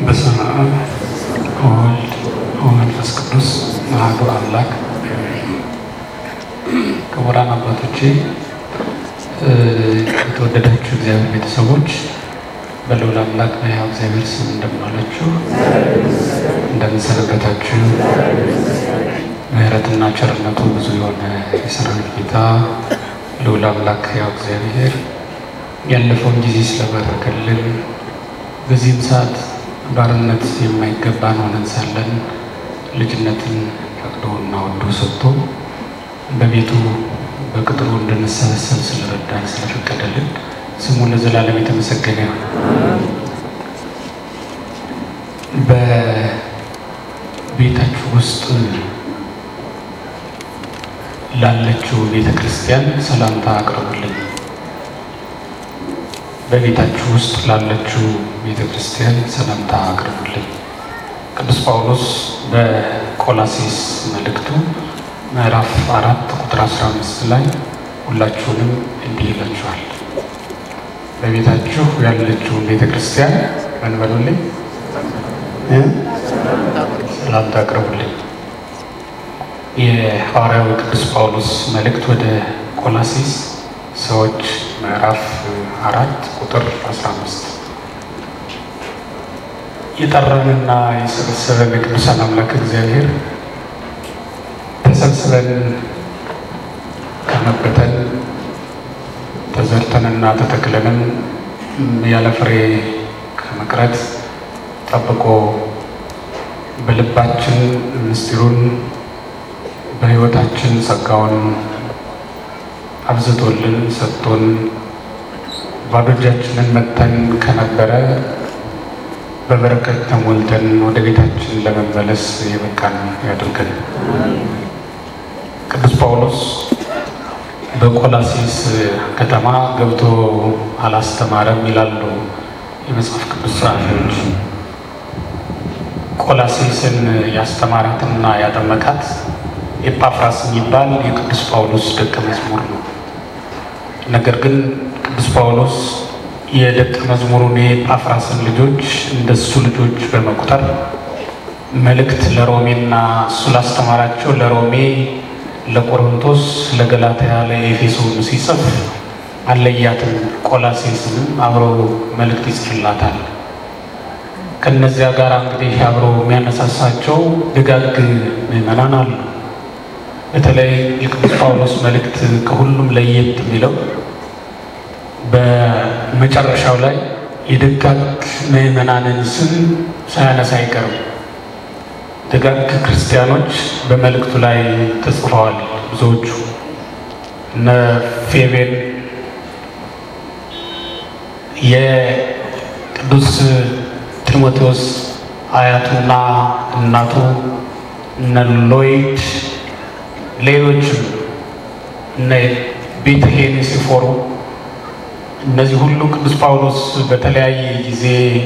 በስመ አብ ወወልድ ወመንፈስ ቅዱስ አሐዱ አምላክ። ክቡራን አባቶቼ፣ የተወደዳችሁ እግዚአብሔር ቤተሰቦች በልዑል አምላክ በሕያው እግዚአብሔር ስም እንደምን ዋላችሁ? እንደምን ሰነበታችሁ? ምሕረትና ቸርነቱ ብዙ የሆነ የሰራዊት ጌታ ልዑል አምላክ ሕያው እግዚአብሔር ያለፈውን ጊዜ ስለባረከልን በዚህም ሰዓት ባርነት የማይገባን ሆነን ሳለን ልጅነትን ፈቅዶና ወዶ ሰጥቶ በቤቱ በቅጥሩ እንድንሰበሰብ ስለረዳን ስለፈቀደልን ስሙ ለዘላለም የተመሰገነ ይሁን። በቤታችሁ ውስጥ ላለችው ቤተ ክርስቲያን ሰላምታ አቅርቡልኝ። በቤታችሁ ውስጥ ላለችው ቤተ ክርስቲያን ሰላምታ አቅርቡልኝ። ቅዱስ ጳውሎስ በቆላሴስ መልእክቱ ምዕራፍ አራት ቁጥር 15 ላይ ሁላችሁንም እንዲህ ይላችኋል፣ በቤታችሁ ያለችውን ቤተ ክርስቲያን ምን በሉልኝ፣ ሰላምታ አቅርቡልኝ። የሐዋርያው ቅዱስ ጳውሎስ መልእክት ወደ ቆላሴስ ሰዎች ምዕራፍ አራት ቁጥር 15 የጠራንና የሰበሰበን የቅዱሳን አምላክ እግዚአብሔር ተሰብስበን ከመበተን ተዘርተንና ተተክለንም ያለ ፍሬ ከመቅረት ጠብቆ በልባችን ምስጢሩን በሕይወታችን ጸጋውን አብዝቶልን ሰጥቶን ባዶ እጃችንን መጥተን ከነበረ በበረከት ተሞልተን ወደ ቤታችን ለመመለስ የበቃን ያድርገን። ቅዱስ ጳውሎስ በቆላሴስ ከተማ ገብቶ አላስተማረም ይላሉ የመጽሐፍ ቅዱስ ጸሐፊዎች። ቆላሴስን ያስተማራትና ያጠመቃት ኤጳፍራስ የሚባል የቅዱስ ጳውሎስ ደቀ መዝሙር ነው። ነገር ግን ቅዱስ ጳውሎስ የደቀ መዝሙሩን የኤጳፍራስን ልጆች እንደሱ ልጆች በመቁጠር መልእክት ለሮሜና እሱ ላስተማራቸው ለሮሜ፣ ለቆሮንቶስ፣ ለገላትያ፣ ለኤፌሶን ሲጽፍ አለያትም። ቆላሴስንም አብሮ መልእክት ይጽፍላታል። ከነዚያ ጋር እንግዲህ አብሮ የሚያነሳሳቸው ደጋግ ምዕመናን አሉ። በተለይ የቅዱስ ጳውሎስ መልእክት ከሁሉም ለየት የሚለው በመጨረሻው ላይ የደጋግ ምዕመናንን ስም ሳያነሳ አይቀርም። ደጋግ ክርስቲያኖች በመልእክቱ ላይ ተጽፈዋል። ብዙዎቹ እነ ፌቤን የቅዱስ ጢሞቴዎስ አያቱና እናቱ እነ ሎይድ ሌሎችም እነ ቤተሄን ሲፎሩ እነዚህ ሁሉ ቅዱስ ጳውሎስ በተለያየ ጊዜ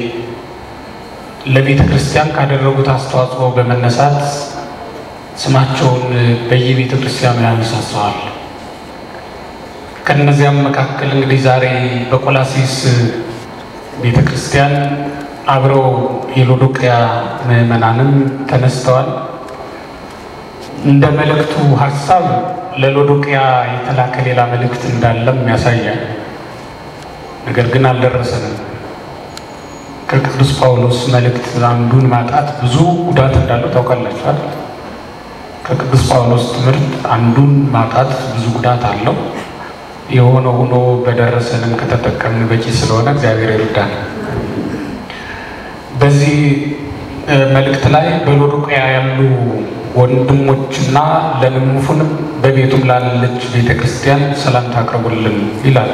ለቤተ ክርስቲያን ካደረጉት አስተዋጽኦ በመነሳት ስማቸውን በየቤተ ክርስቲያኑ ያነሳሰዋል። ከእነዚያም መካከል እንግዲህ ዛሬ በቆላሴስ ቤተ ክርስቲያን አብረው የሎዶቅያ ምዕመናንም ተነስተዋል። እንደ መልእክቱ ሀሳብ ለሎዶቅያ የተላከ ሌላ መልእክት እንዳለም ያሳያል። ነገር ግን አልደረሰንም። ከቅዱስ ጳውሎስ መልእክት አንዱን ማጣት ብዙ ጉዳት እንዳለው ታውቃላችኋል። ከቅዱስ ጳውሎስ ትምህርት አንዱን ማጣት ብዙ ጉዳት አለው። የሆነ ሆኖ በደረሰንም ከተጠቀምን በቂ ስለሆነ እግዚአብሔር ይርዳል። በዚህ መልእክት ላይ በሎዶቅያ ያሉ ወንድሞችና ለንሙፉንም በቤቱም ላለች ቤተ ክርስቲያን ሰላምታ አቅርቡልን ይላል።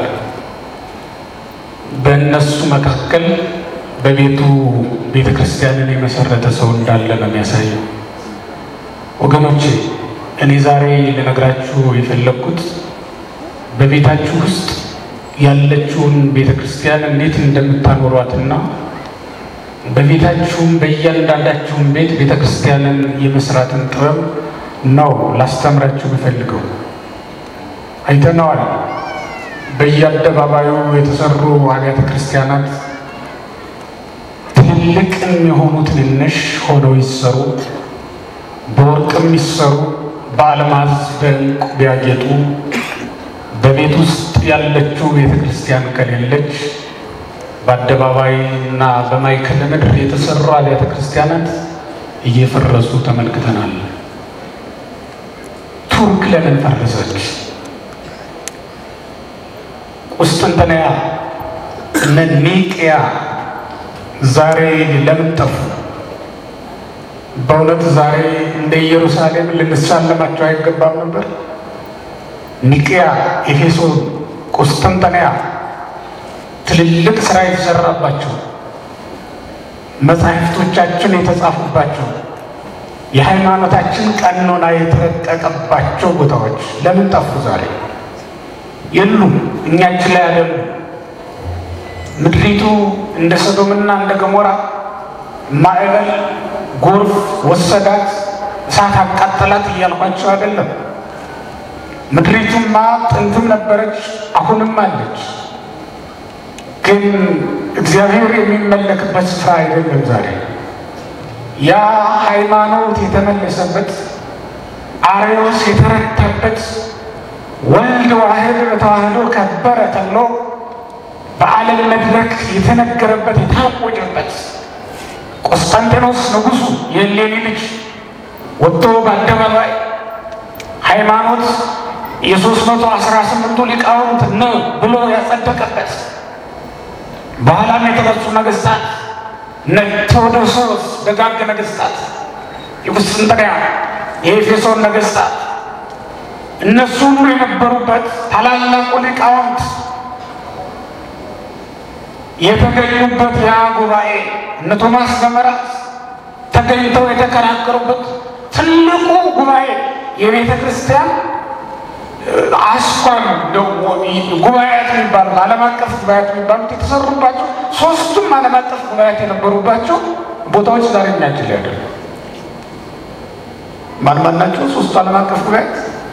በእነሱ መካከል በቤቱ ቤተ ክርስቲያንን የመሰረተ ሰው እንዳለ ነው የሚያሳየው። ወገኖቼ እኔ ዛሬ ልነግራችሁ የፈለግኩት በቤታችሁ ውስጥ ያለችውን ቤተ ክርስቲያን እንዴት እንደምታኖሯትና በቤታችሁም በእያንዳንዳችሁም ቤት ቤተ ክርስቲያንን የመስራትን ጥበብ ነው ላስተምራችሁ የምፈልገው። አይተነዋል። በየአደባባዩ የተሰሩ አብያተ ክርስቲያናት ትልልቅ የሚሆኑ ትንንሽ ሆነው ይሰሩ፣ በወርቅም ይሰሩ፣ በአልማዝ በዕንቁ ቢያጌጡ በቤት ውስጥ ያለችው ቤተ ክርስቲያን ከሌለች በአደባባይ እና በማዕከለ ምድር የተሰሩ አብያተ ክርስቲያናት እየፈረሱ ተመልክተናል። ቱርክ ለምን ፈረሰች? ቁስጥንጥንያ እነ ኒቅያ ዛሬ ለምን ጠፉ? በእውነት ዛሬ እንደ ኢየሩሳሌም ልንሳለማቸው አይገባም ነበር? ኒቅያ፣ ኤፌሶን፣ ቁስጥንጥንያ ትልልቅ ስራ የተሰራባቸው መጻሕፍቶቻችን የተጻፉባቸው የሃይማኖታችን ቀኖና የተረቀቀባቸው ቦታዎች ለምን ጠፉ? ዛሬ የሉም። እኛችን ላይ አይደሉ። ምድሪቱ እንደ ሰዶምና እንደ ገሞራ ማዕበል ጎርፍ ወሰዳት፣ እሳት አቃጠላት እያልኳቸው አይደለም። ምድሪቱማ ጥንትም ነበረች፣ አሁንም አለች። ግን እግዚአብሔር የሚመለክበት ስፍራ አይደለም ዛሬ። ያ ሃይማኖት የተመለሰበት አርዮስ የተረታበት ወልድ ዋህድ በተዋህዶ ከበረ ተብሎ በዓለም መድረክ የተነገረበት የታወጀበት ቆስጠንጢኖስ ንጉሡ የእሌኒ ልጅ ወጥቶ በአደባባይ ሃይማኖት የሶስት መቶ አስራ ስምንቱ ሊቃውንት ነው ብሎ ያጸደቀበት በኋላም የተነሱ ነገስታት እነ ቴዎዶሶስ ደጋግ ነገስታት፣ የቁስጥንጥንያ የኤፌሶን ነገስታት እነሱ ሁሉ የነበሩበት ታላላቁ ሊቃውንት የተገኙበት ያ ጉባኤ እነ ቶማስ ገመራት ተገኝተው የተከራከሩበት ትልቁ ጉባኤ የቤተ ክርስቲያን አስኳሉ ጉባኤያት የሚባሉት ዓለም አቀፍ ጉባኤያት የሚባሉት የተሰሩባቸው ሶስቱም ዓለም አቀፍ ጉባኤያት የነበሩባቸው ቦታዎች ዛሬ እኛችን ላይ አይደለም። ማን ማን ናቸው? ሶስቱ ዓለም አቀፍ ጉባኤያት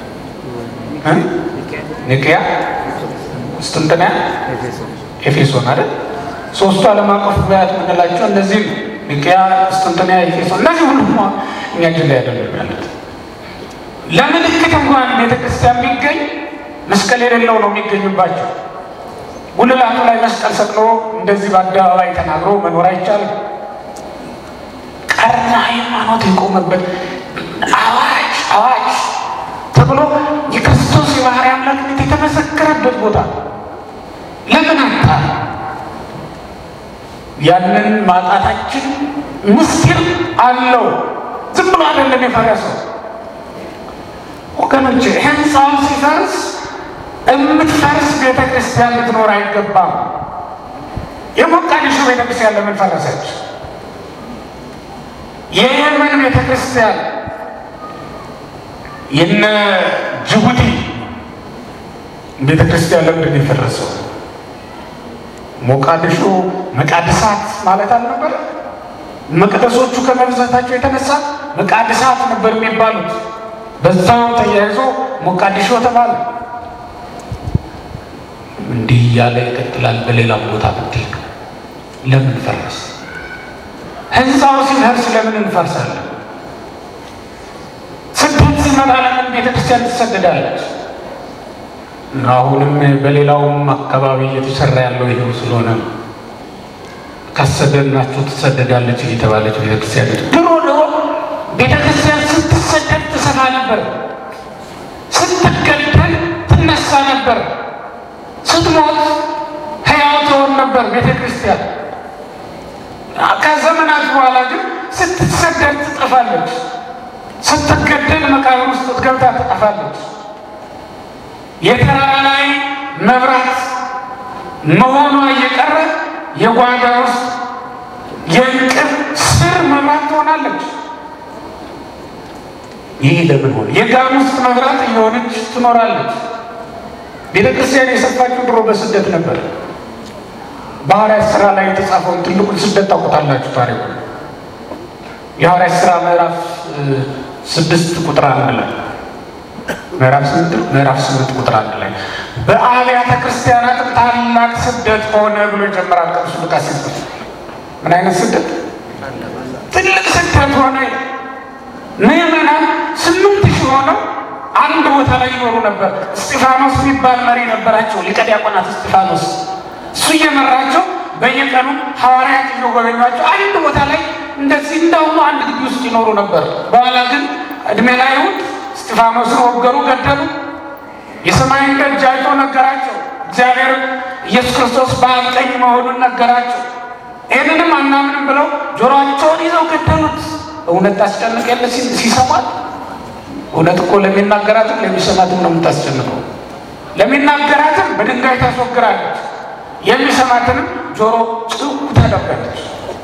ኒቅያ፣ ቁስጥንጥንያ፣ ኤፌሶን አይደል? ሶስቱ ዓለም አቀፍ ጉባኤያት የምንላቸው እነዚህ ነው። ኒቅያ፣ ቁስጥንጥንያ፣ ኤፌሶን እነዚህ ሁሉ እኛችን ላይ አይደለም ያሉት። ለምልክት እንኳን ቤተ ክርስቲያን ቢገኝ መስቀል የሌለው ነው የሚገኙባቸው። ጉልላቱ ላይ መስቀል ሰቅሎ እንደዚህ በአደባባይ ተናግሮ መኖር አይቻልም። ቀርና ሃይማኖት የቆመበት አዋጅ አዋጅ ተብሎ የክርስቶስ የባህሪ አምላክነት የተመሰከረበት ቦታ ለምን አጣ? ያንን ማጣታችን ምስጢር አለው። ዝም ብሎ አይደለም የፈረሰው ወገኖች ህንፃው ሲፈርስ የምትፈርስ ቤተ ክርስቲያን ልትኖር አይገባም። የሞቃዲሾ ቤተ ክርስቲያን ለምን ፈረሰች? የየመን ቤተ ክርስቲያን፣ የነ ጅቡቲ ቤተ ክርስቲያን ለምንድን የፈረሰው? ሞቃዲሾ መቃድሳት ማለት አልነበረ? መቅደሶቹ ከመብዛታቸው የተነሳ መቃድሳት ነበር የሚባሉት። በዛው ተያይዞ ሞቃዲሾ ተባለ። እንዲህ እያለ ይቀጥላል። በሌላም ቦታ ብትል ለምን ፈረስ? ህንፃው ሲፈርስ ለምን እንፈርሳለን? ስደት ሲመጣ ለምን ቤተክርስቲያን ትሰደዳለች? አሁንም በሌላውም አካባቢ እየተሰራ ያለው ይሄው ስለሆነ ነው። ካሰደድናችሁ ትሰደዳለች እየተባለች ቤተክርስቲያን ድሮ ድሮ ቤተክርስቲያን ስትሰደድ ትሰፋ ነበር። ስትገደል ትነሳ ነበር። ስትሞት ሕያው ትሆን ነበር ቤተ ክርስቲያን። ከዘመናት በኋላ ግን ስትሰደድ ትጠፋለች። ስትገደል መቃብር ውስጥ ገብታ ትጠፋለች። የተራራ ላይ መብራት መሆኗ እየቀረ የጓዳ ውስጥ የእንቅብ ስር መብራት ትሆናለች። ይህ ለምን ሆነ? የጋን ውስጥ መብራት እየሆነች ትኖራለች። ቤተ ክርስቲያን የሰፋችው ድሮ በስደት ነበር። በሐዋርያት ሥራ ላይ የተጻፈውን ትልቁን ስደት ታውቁታላችሁ ታሪኩ። የሐዋርያት ሥራ ምዕራፍ ስድስት ቁጥር አንድ ላይ ምዕራፍ ስምንት ምዕራፍ ስምንት ቁጥር አንድ ላይ በአብያተ ክርስቲያናትም ታላቅ ስደት ሆነ ብሎ ይጀምራል ቅዱስ ሉቃስ ሲጽፍ ምን አይነት ስደት? ትልቅ ስደት ሆነ። ምዕመናን ስምንት ሺህ ሆነው አንድ ቦታ ላይ ይኖሩ ነበር። እስጢፋኖስ የሚባል መሪ ነበራቸው፣ ሊቀ ዲያቆናት እስጢፋኖስ። እሱ እየመራቸው በየቀኑ ሐዋርያት እየጎበኟቸው አንድ ቦታ ላይ እንደዚህ እንዳሁኑ አንድ ግቢ ውስጥ ይኖሩ ነበር። በኋላ ግን እድሜ ላይ አይሁድ እስጢፋኖስን ወገሩ፣ ገደሉ። የሰማይን ደጅ አይቶ ነገራቸው። እግዚአብሔር ኢየሱስ ክርስቶስ በአብ ቀኝ መሆኑን ነገራቸው። ይህንንም አናምንም ብለው ጆሮአቸውን ይዘው ገደሉት። እውነት ታስጨንቅ የለ ሲሰማት እውነት እኮ ለሚናገራትም ለሚሰማትም ነው የምታስጨንቀው። ለሚናገራትም በድንጋይ ታስወግራለች፣ የሚሰማትንም ጆሮ ጭው ታደርጋለች።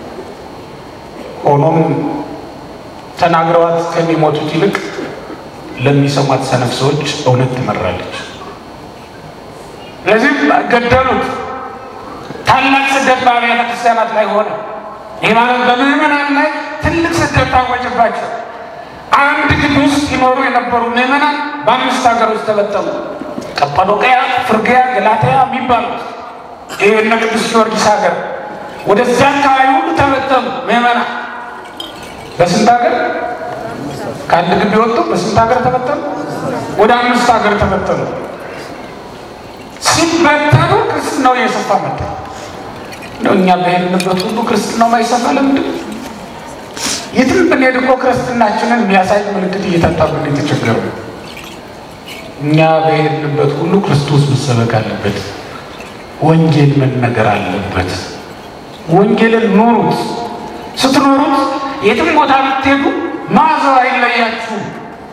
ሆኖም ተናግረዋት ከሚሞቱት ይልቅ ለሚሰሟት ሰነፍ ሰዎች እውነት ትመራለች። ስለዚህ ገደሉት። ታላቅ ስደት በአብያተ ክርስቲያናት ላይ ሆነ። ይህ ማለት በምዕመናን ላይ ትልቅ ስደት ታወጀባቸው። አንድ ግቢ ውስጥ ይኖሩ የነበሩ ምዕመናን በአምስት ሀገሮች ተበተኑ። ቀጳዶቅያ፣ ፍርግያ፣ ገላትያ የሚባሉት ይህ እነ ቅዱስ ጊዮርጊስ ሀገር፣ ወደዚያ አካባቢ ሁሉ ተበተኑ ምዕመናን። በስንት ሀገር ከአንድ ግቢ ወጡ? በስንት ሀገር ተበተኑ? ወደ አምስት ሀገር ተበተኑ። ሲበተኑ ክርስትናው እየሰፋ መጣ። እንደው እኛ በሄድንበት ሁሉ ክርስትናው ማይሰፋ ለምንድን ነው? የትም ብንሄድ እኮ ክርስትናችንን የሚያሳይ ምልክት እየታጣብን የተቸገሩ እኛ በሄድንበት ሁሉ ክርስቶስ መሰበክ አለበት። ወንጌል መነገር አለበት። ወንጌልን ኑሩት። ስትኖሩት የትም ቦታ ብትሄዱ መዓዛው አይለያችሁም።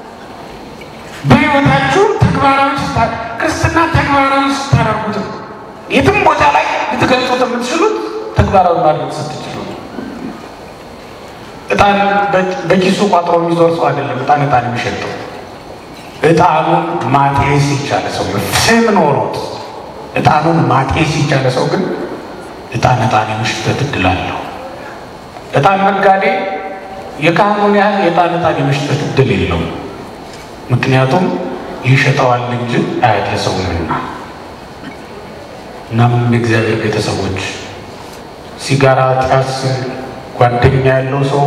በሕይወታችሁ ተግባራዊ ስታ ክርስትና ተግባራዊ ስታደርጉት የትም ቦታ ላይ ልትገልጹት የምትችሉት ተግባራዊ ማድረግ ስትችሉ እጣን በኪሱ ቋጥሮ የሚዞር ሰው አይደለም። እጣን እጣን የሚሸጠው እጣኑን ማጤስ የቻለ ሰው ስም ኖሮት እጣኑን ማጤስ የቻለ ሰው ግን እጣን እጣን የመሽጠት እድል አለው። እጣን ነጋዴ የካህኑን ያህል የእጣን እጣን የመሽጠት እድል የለውም። ምክንያቱም ይሸጠዋል እንጂ አያድለሰውምና። እናም የእግዚአብሔር ቤተሰቦች ሲጋራ ጢስ ጓደኛ ያለው ሰው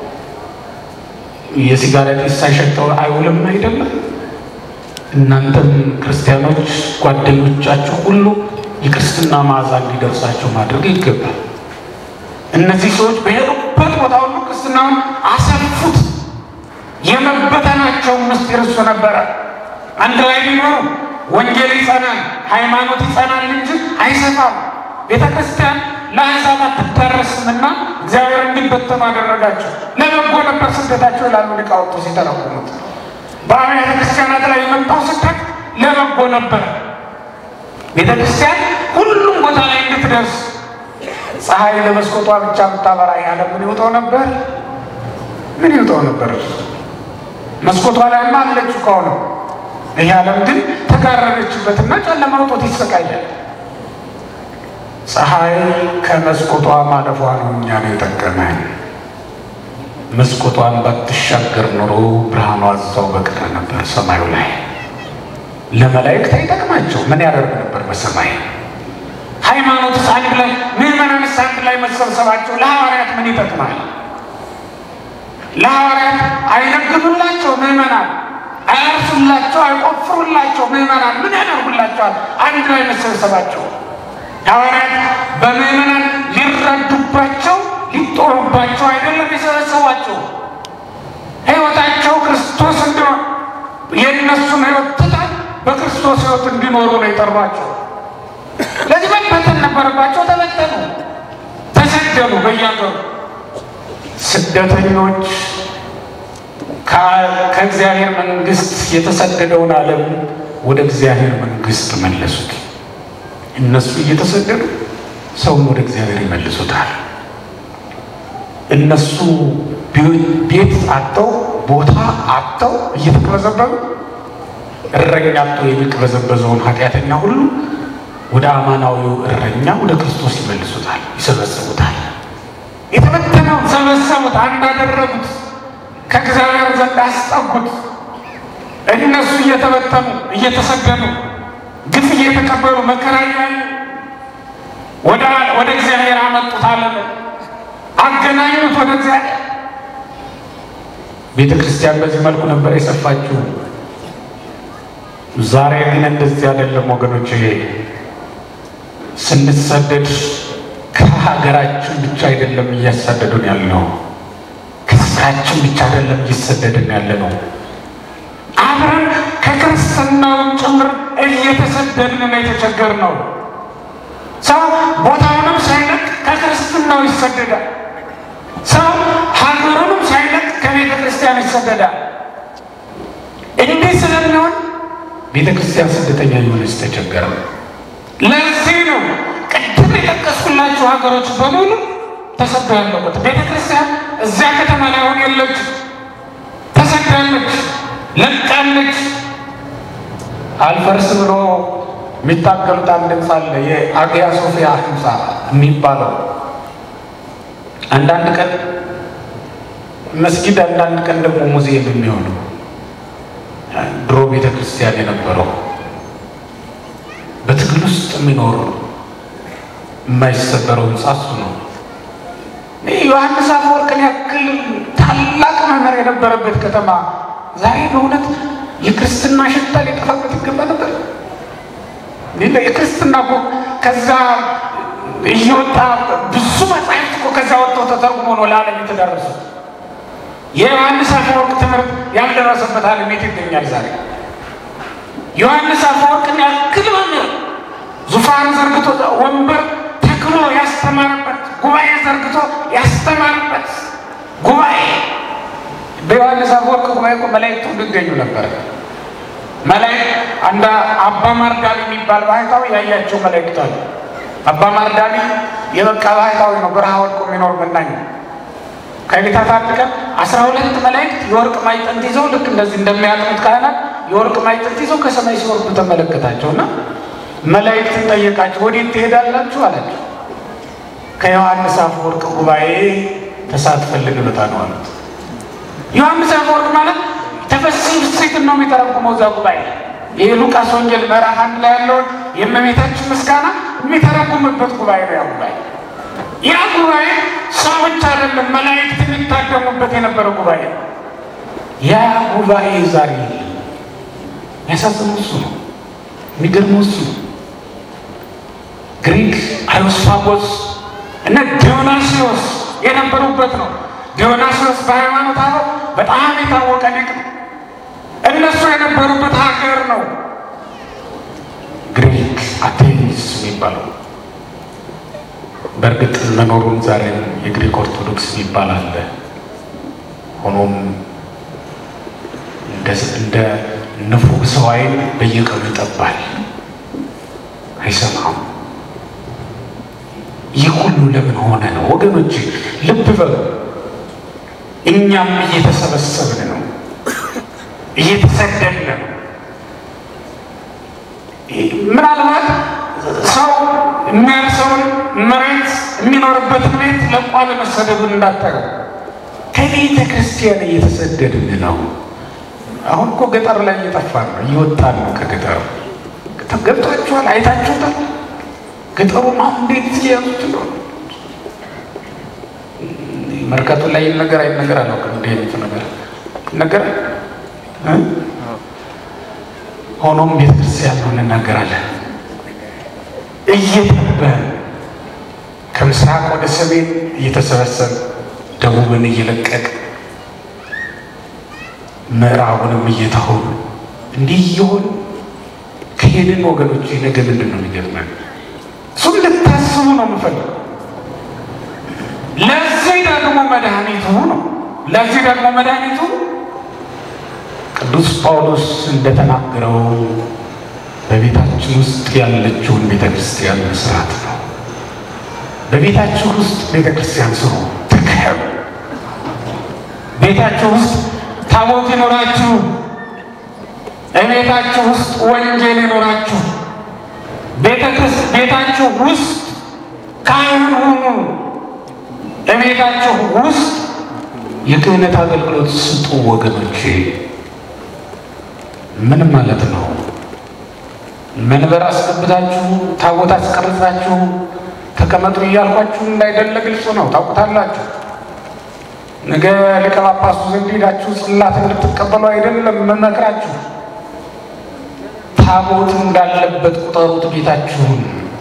የሲጋራ ጢስ ሳይሸጠው አይውልም አይደለም። እናንተም ክርስቲያኖች ጓደኞቻችሁ ሁሉ የክርስትና መዓዛ እንዲደርሳቸው ማድረግ ይገባል። እነዚህ ሰዎች በሄዱበት ቦታ ሁሉ ክርስትናውን አሰፉት። የመበተናቸው ምስጢር እሱ ነበረ። አንድ ላይ ቢኖሩ ወንጌል ይጸናል፣ ሃይማኖት ይጸናል እንጂ አይሰፋም። ቤተ ክርስቲያን ለአሕዛብ አትዳረስምና እግዚአብሔር እንዲበተኑ አደረጋቸው። ለበጎ ነበር ስደታቸው ይላሉ ሊቃውንቱ ሲተረጉሙት። በአብያተ ክርስቲያናት ላይ የመጣው ስደት ለበጎ ነበር። ቤተ ክርስቲያን ሁሉም ቦታ ላይ እንድትደርስ ፀሐይ ለመስኮቷ ብቻ ብታበራ ያለ ምን ይውጠው ነበር? ምን ይውጠው ነበር? መስኮቷ ላይማ አለች ከሆነ ይህ ዓለም ግን ተጋረደችበትና ጨለማ ውጦት ይሰቃያል። ፀሐይ ከመስኮቷ ማለፏ ነው እኛን የጠቀመን። መስኮቷን ባትሻገር ኖሮ ብርሃኗ እዛው በቀረ ነበር ሰማዩ ላይ። ለመላእክት አይጠቅማቸው ምን ያደርግ ነበር በሰማይ? ሃይማኖትስ አንድ ላይ ምዕመናንስ አንድ ላይ መሰብሰባቸው ለሐዋርያት ምን ይጠቅማል? ለሐዋርያት አይነግዱላቸው ምዕመናን፣ አያርሱላቸው፣ አይቆፍሩላቸው ምዕመናን ምን ያደርጉላቸዋል? አንድ ላይ መሰብሰባቸው ሐዋርያት በምዕመናን ሊረዱባቸው ሊጦሩባቸው አይደለም የሰበሰቧቸው። ሕይወታቸው ክርስቶስ እንዲሆን የእነሱን ሕይወት ትተን በክርስቶስ ሕይወት እንዲኖሩ ነው የጠሯቸው። ለዚህ መበተን ነበረባቸው። ተበተኑ፣ ተሰደዱ በያገሩ ስደተኞች ከእግዚአብሔር መንግሥት የተሰደደውን ዓለም ወደ እግዚአብሔር መንግሥት መለሱት። እነሱ እየተሰደዱ ሰውን ወደ እግዚአብሔር ይመልሱታል። እነሱ ቤት አጥተው ቦታ አጥተው እየተቅበዘበዙ እረኛ አጥቶ የሚቅበዘበዘውን ኃጢአተኛ ሁሉ ወደ አማናዊው እረኛ ወደ ክርስቶስ ይመልሱታል፣ ይሰበስቡታል። የተበተነውን ሰበሰቡት፣ አንድ አደረጉት፣ ከእግዚአብሔር ዘንድ አስጠጉት። እነሱ እየተበተኑ እየተሰደዱ ግፍ እየተቀበሉ መከራ እያዩ ወደ እግዚአብሔር አመጡት ዓለምን። አገናኙት ወደ እግዚአብሔር። ቤተ ክርስቲያን በዚህ መልኩ ነበር የሰፋችው። ዛሬ ግን እንደዚህ አይደለም ወገኖች። ስንሰደድ ከሀገራችን ብቻ አይደለም እያሳደዱን ያለው፣ ከስራችን ብቻ አይደለም እየሰደድን ያለ ነው። አብረን ከክርስትናውን ጭምር እየተሰደድን ነው የተቸገርነው። ሰው ቦታውንም ሳይለቅ ከክርስትናው ይሰደዳል። ሰው ሀገሩንም ሳይለቅ ከቤተ ክርስቲያን ይሰደዳል። እንዲህ ስለሚሆን ቤተ ክርስቲያን ስደተኛ የሆነች ተቸገረ። ለዚህ ነው ቅድም የጠቀስኩላችሁ ሀገሮች በሙሉ ተሰዶ ያለበት። ቤተ ክርስቲያን እዚያ ከተማ ላይ አሁን የለች፣ ተሰዳለች፣ ለቃለች። አልፈርስ ብሎ የሚታገሉት አንድ ህንፃ አለ፣ የአግያ ሶፊያ ህንፃ የሚባለው አንዳንድ ቀን መስጊድ፣ አንዳንድ ቀን ደግሞ ሙዚየም የሚሆነው ድሮ ቤተ ክርስቲያን የነበረው በትግል ውስጥ የሚኖር የማይሰበረው ህንፃ እሱ ነው። ዮሐንስ አፈወርቅን ያክል ታላቅ መምህር የነበረበት ከተማ ዛሬ በእውነት የክርስትና ሽታ ሊጠፋበት ይገባ ነበር። የክርስትና እኮ ከዛ እየወጣ ብዙ መጽሐፍት እኮ ከዛ ወጥተው ተተርጉሞ ነው ለዓለም የተደረሱት። የዮሐንስ አፈወርቅ ትምህርት ያልደረሰበት ዓለም የት ይገኛል ዛሬ? ዮሐንስ አፈወርቅን ያክል መምህር ዙፋን ዘርግቶ ወንበር ተክሎ ያስተማርበት ጉባኤ ዘርግቶ ያስተማርበት ጉባኤ በዮሐንስ አፈወርቅ ጉባኤ እኮ መላእክት ሁሉ ይገኙ ነበር። መላእክት አንድ አባ ማርዳሊ የሚባል ባህታዊ ያያቸው መላእክት አሉ። አባ ማርዳሊ የበቃ ባህታዊ ነው። በረሃ ወድቆ የሚኖር መናኝ ከቤታት አንድ ቀን አስራ ሁለት መላእክት የወርቅ ማዕጠንት ይዘው ልክ እንደዚህ እንደሚያጥኑት ካህናት የወርቅ ማዕጠንት ይዘው ከሰማይ ሲወርዱ ተመለከታቸው እና መላእክትን ጠየቃቸው። ወዴት ትሄዳላችሁ አላቸው። ከዮሐንስ አፈወርቅ ጉባኤ ተሳትፈን ልንመጣ ነው አሉት። ዮሐንስ አፈወርቅ ማለት ተፈስሒ ፍሥሕትን ነው የሚተረጉመው እዛ ጉባኤ የሉቃስ ወንጌል ምዕራፍ አንድ ላይ ያለውን የእመቤታችን ምስጋና የሚተረጉምበት ጉባኤ ነው ያ ጉባኤ። ያ ጉባኤ ሰዎች አይደለም መላእክት የሚታደሙበት የነበረ ጉባኤ ነው። ያ ጉባኤ ዛሬ የሚያሳዝነው እሱ ነው። የሚገርመው እሱ ነው። ግሪክ አሪዮስፋጎስ እነ ዲዮናስዮስ የነበሩበት ነው። ዲዮናስዮስ በሃይማኖት አበው በጣም የታወቀ ሊቅ ነው። እነሱ የነበሩበት ሀገር ነው ግሪክ አቴንስ የሚባለው። በእርግጥ መኖሩን ዛሬም የግሪክ ኦርቶዶክስ የሚባል አለ። ሆኖም እንደ ንፉግ ሰው ዓይን በየቀኑ ይጠባል፣ አይሰማም። ይህ ሁሉ ለምን ሆነ ነው ወገኖች? ልብ በሉ። እኛም እየተሰበሰብን ነው፣ እየተሰደድን ነው። ምናልባት ሰው የሚያርሰውን መሬት የሚኖርበትን ቤት ለቋ ለመሰደዱን እንዳታየው። ከቤተ ክርስቲያን እየተሰደድን ነው። አሁን እኮ ገጠር ላይ እየጠፋን ነው፣ እየወጣን ነው ከገጠር። ገብቷችኋል? አይታችሁታል? ገጠሩን አሁን እንዴት እየያዙት እንደሆነ መርካቶ ላይ ነገር አይ ነገር አላውቅም። እንዲህ አይነቱ ነገር ነገር ሆኖም ቤተክርስቲያን ነው እንናገራለን። እየጠበን ከምስራቅ ወደ ሰሜን እየተሰበሰብ ደቡብን እየለቀቅ ምዕራቡንም እየተሆኑ እንዲህ እየሆን ከሄድን ወገኖች ነገ ምንድን ነው የሚገጥመን? እሱም ልታስቡ ነው የምፈልገው። ለዚህ ደግሞ መድኃኒቱ ነው። ለዚህ ደግሞ መድኃኒቱ ቅዱስ ጳውሎስ እንደተናገረው በቤታችን ውስጥ ያለችውን ቤተ ክርስቲያን መስራት ነው። በቤታችሁ ውስጥ ቤተ ክርስቲያን ስሩ፣ ትከሉ። ቤታችሁ ውስጥ ታቦት ይኖራችሁ፣ እቤታችሁ ውስጥ ወንጌል ይኖራችሁ፣ ቤታችሁ ውስጥ ካህን ሁኑ፣ እቤታችሁ ውስጥ የክህነት አገልግሎት ስጡ። ወገኖቼ ምን ማለት ነው? መንበር አስገብታችሁ ታቦት አስቀርጻችሁ ተቀመጡ እያልኳችሁ እንዳይደለ ግልጹ ነው። ታውቁታላችሁ። ነገ ሊቀ ጳጳሱ ዘንድ ሄዳችሁ ጽላት እንድትቀበሉ አይደለም መመክራችሁ። ታቦት እንዳለበት ቁጠሩት ቤታችሁን።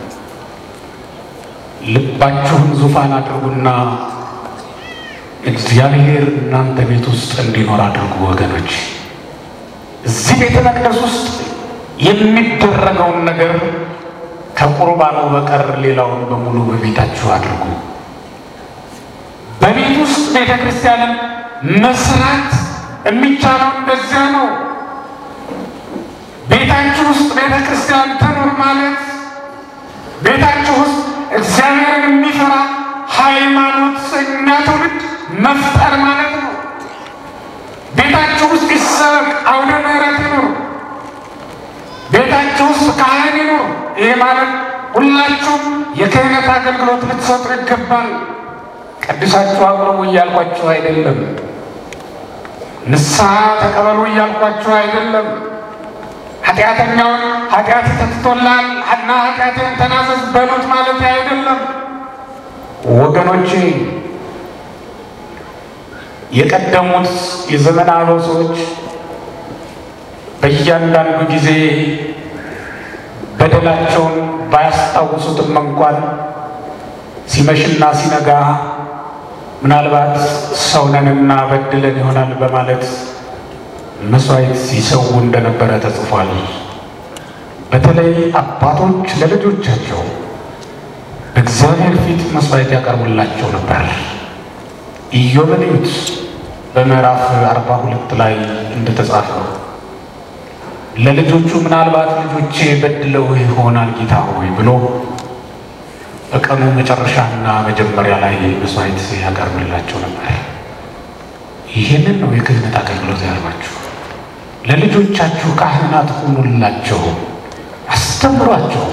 ልባችሁን ዙፋን አድርጉና እግዚአብሔር እናንተ ቤት ውስጥ እንዲኖር አድርጉ። ወገኖች እዚህ ቤተ መቅደስ ውስጥ የሚደረገውን ነገር ከቁርባኑ በቀር ሌላውን በሙሉ በቤታችሁ አድርጉ። በቤት ውስጥ ቤተ ክርስቲያንን መስራት የሚቻለው እንደዚያ ነው። ቤታችሁ ውስጥ ቤተ ክርስቲያን ትኑር ማለት ቤታችሁ ውስጥ እግዚአብሔርን የሚፈራ ሃይማኖተኛ ትውልድ መፍጠር ማለት ነው። ቤታችሁ ውስጥ ይሰበክ አውደ ምሕረት ይኑር። ቤታችሁ ውስጥ ካህን ይኑር። ይሄ ማለት ሁላችሁም የክህነት አገልግሎት ልትሰጡ ይገባል። ቀድሳችሁ አቅርቡ እያልኳችሁ አይደለም። ንስሐ ተቀበሉ እያልኳችሁ አይደለም። ኃጢአተኛውን ኃጢአት ተትቶላል እና ኃጢአትን ተናዘዝ በሉት ማለት አይደለም። ወገኖቼ የቀደሙት የዘመን አበው ሰዎች በእያንዳንዱ ጊዜ በደላቸውን ባያስታውሱትም እንኳን ሲመሽና ሲነጋ ምናልባት ሰውነንና በድለን ይሆናል በማለት መስዋዕት ሲሰው እንደነበረ ተጽፏል። በተለይ አባቶች ለልጆቻቸው በእግዚአብሔር ፊት መስዋዕት ያቀርቡላቸው ነበር። ኢዮብን እዩት። በምዕራፍ አርባ ሁለት ላይ እንደተጻፈው ለልጆቹ ምናልባት ልጆቼ በድለው ይሆናል ጌታ ሆይ ብሎ በቀኑ መጨረሻና መጀመሪያ ላይ መስዋዕት ያቀርብላቸው ነበር። ይህንን ነው የክህነት አገልግሎት ያልባችሁ። ለልጆቻችሁ ካህናት ሁኑላቸው፣ አስተምሯቸው።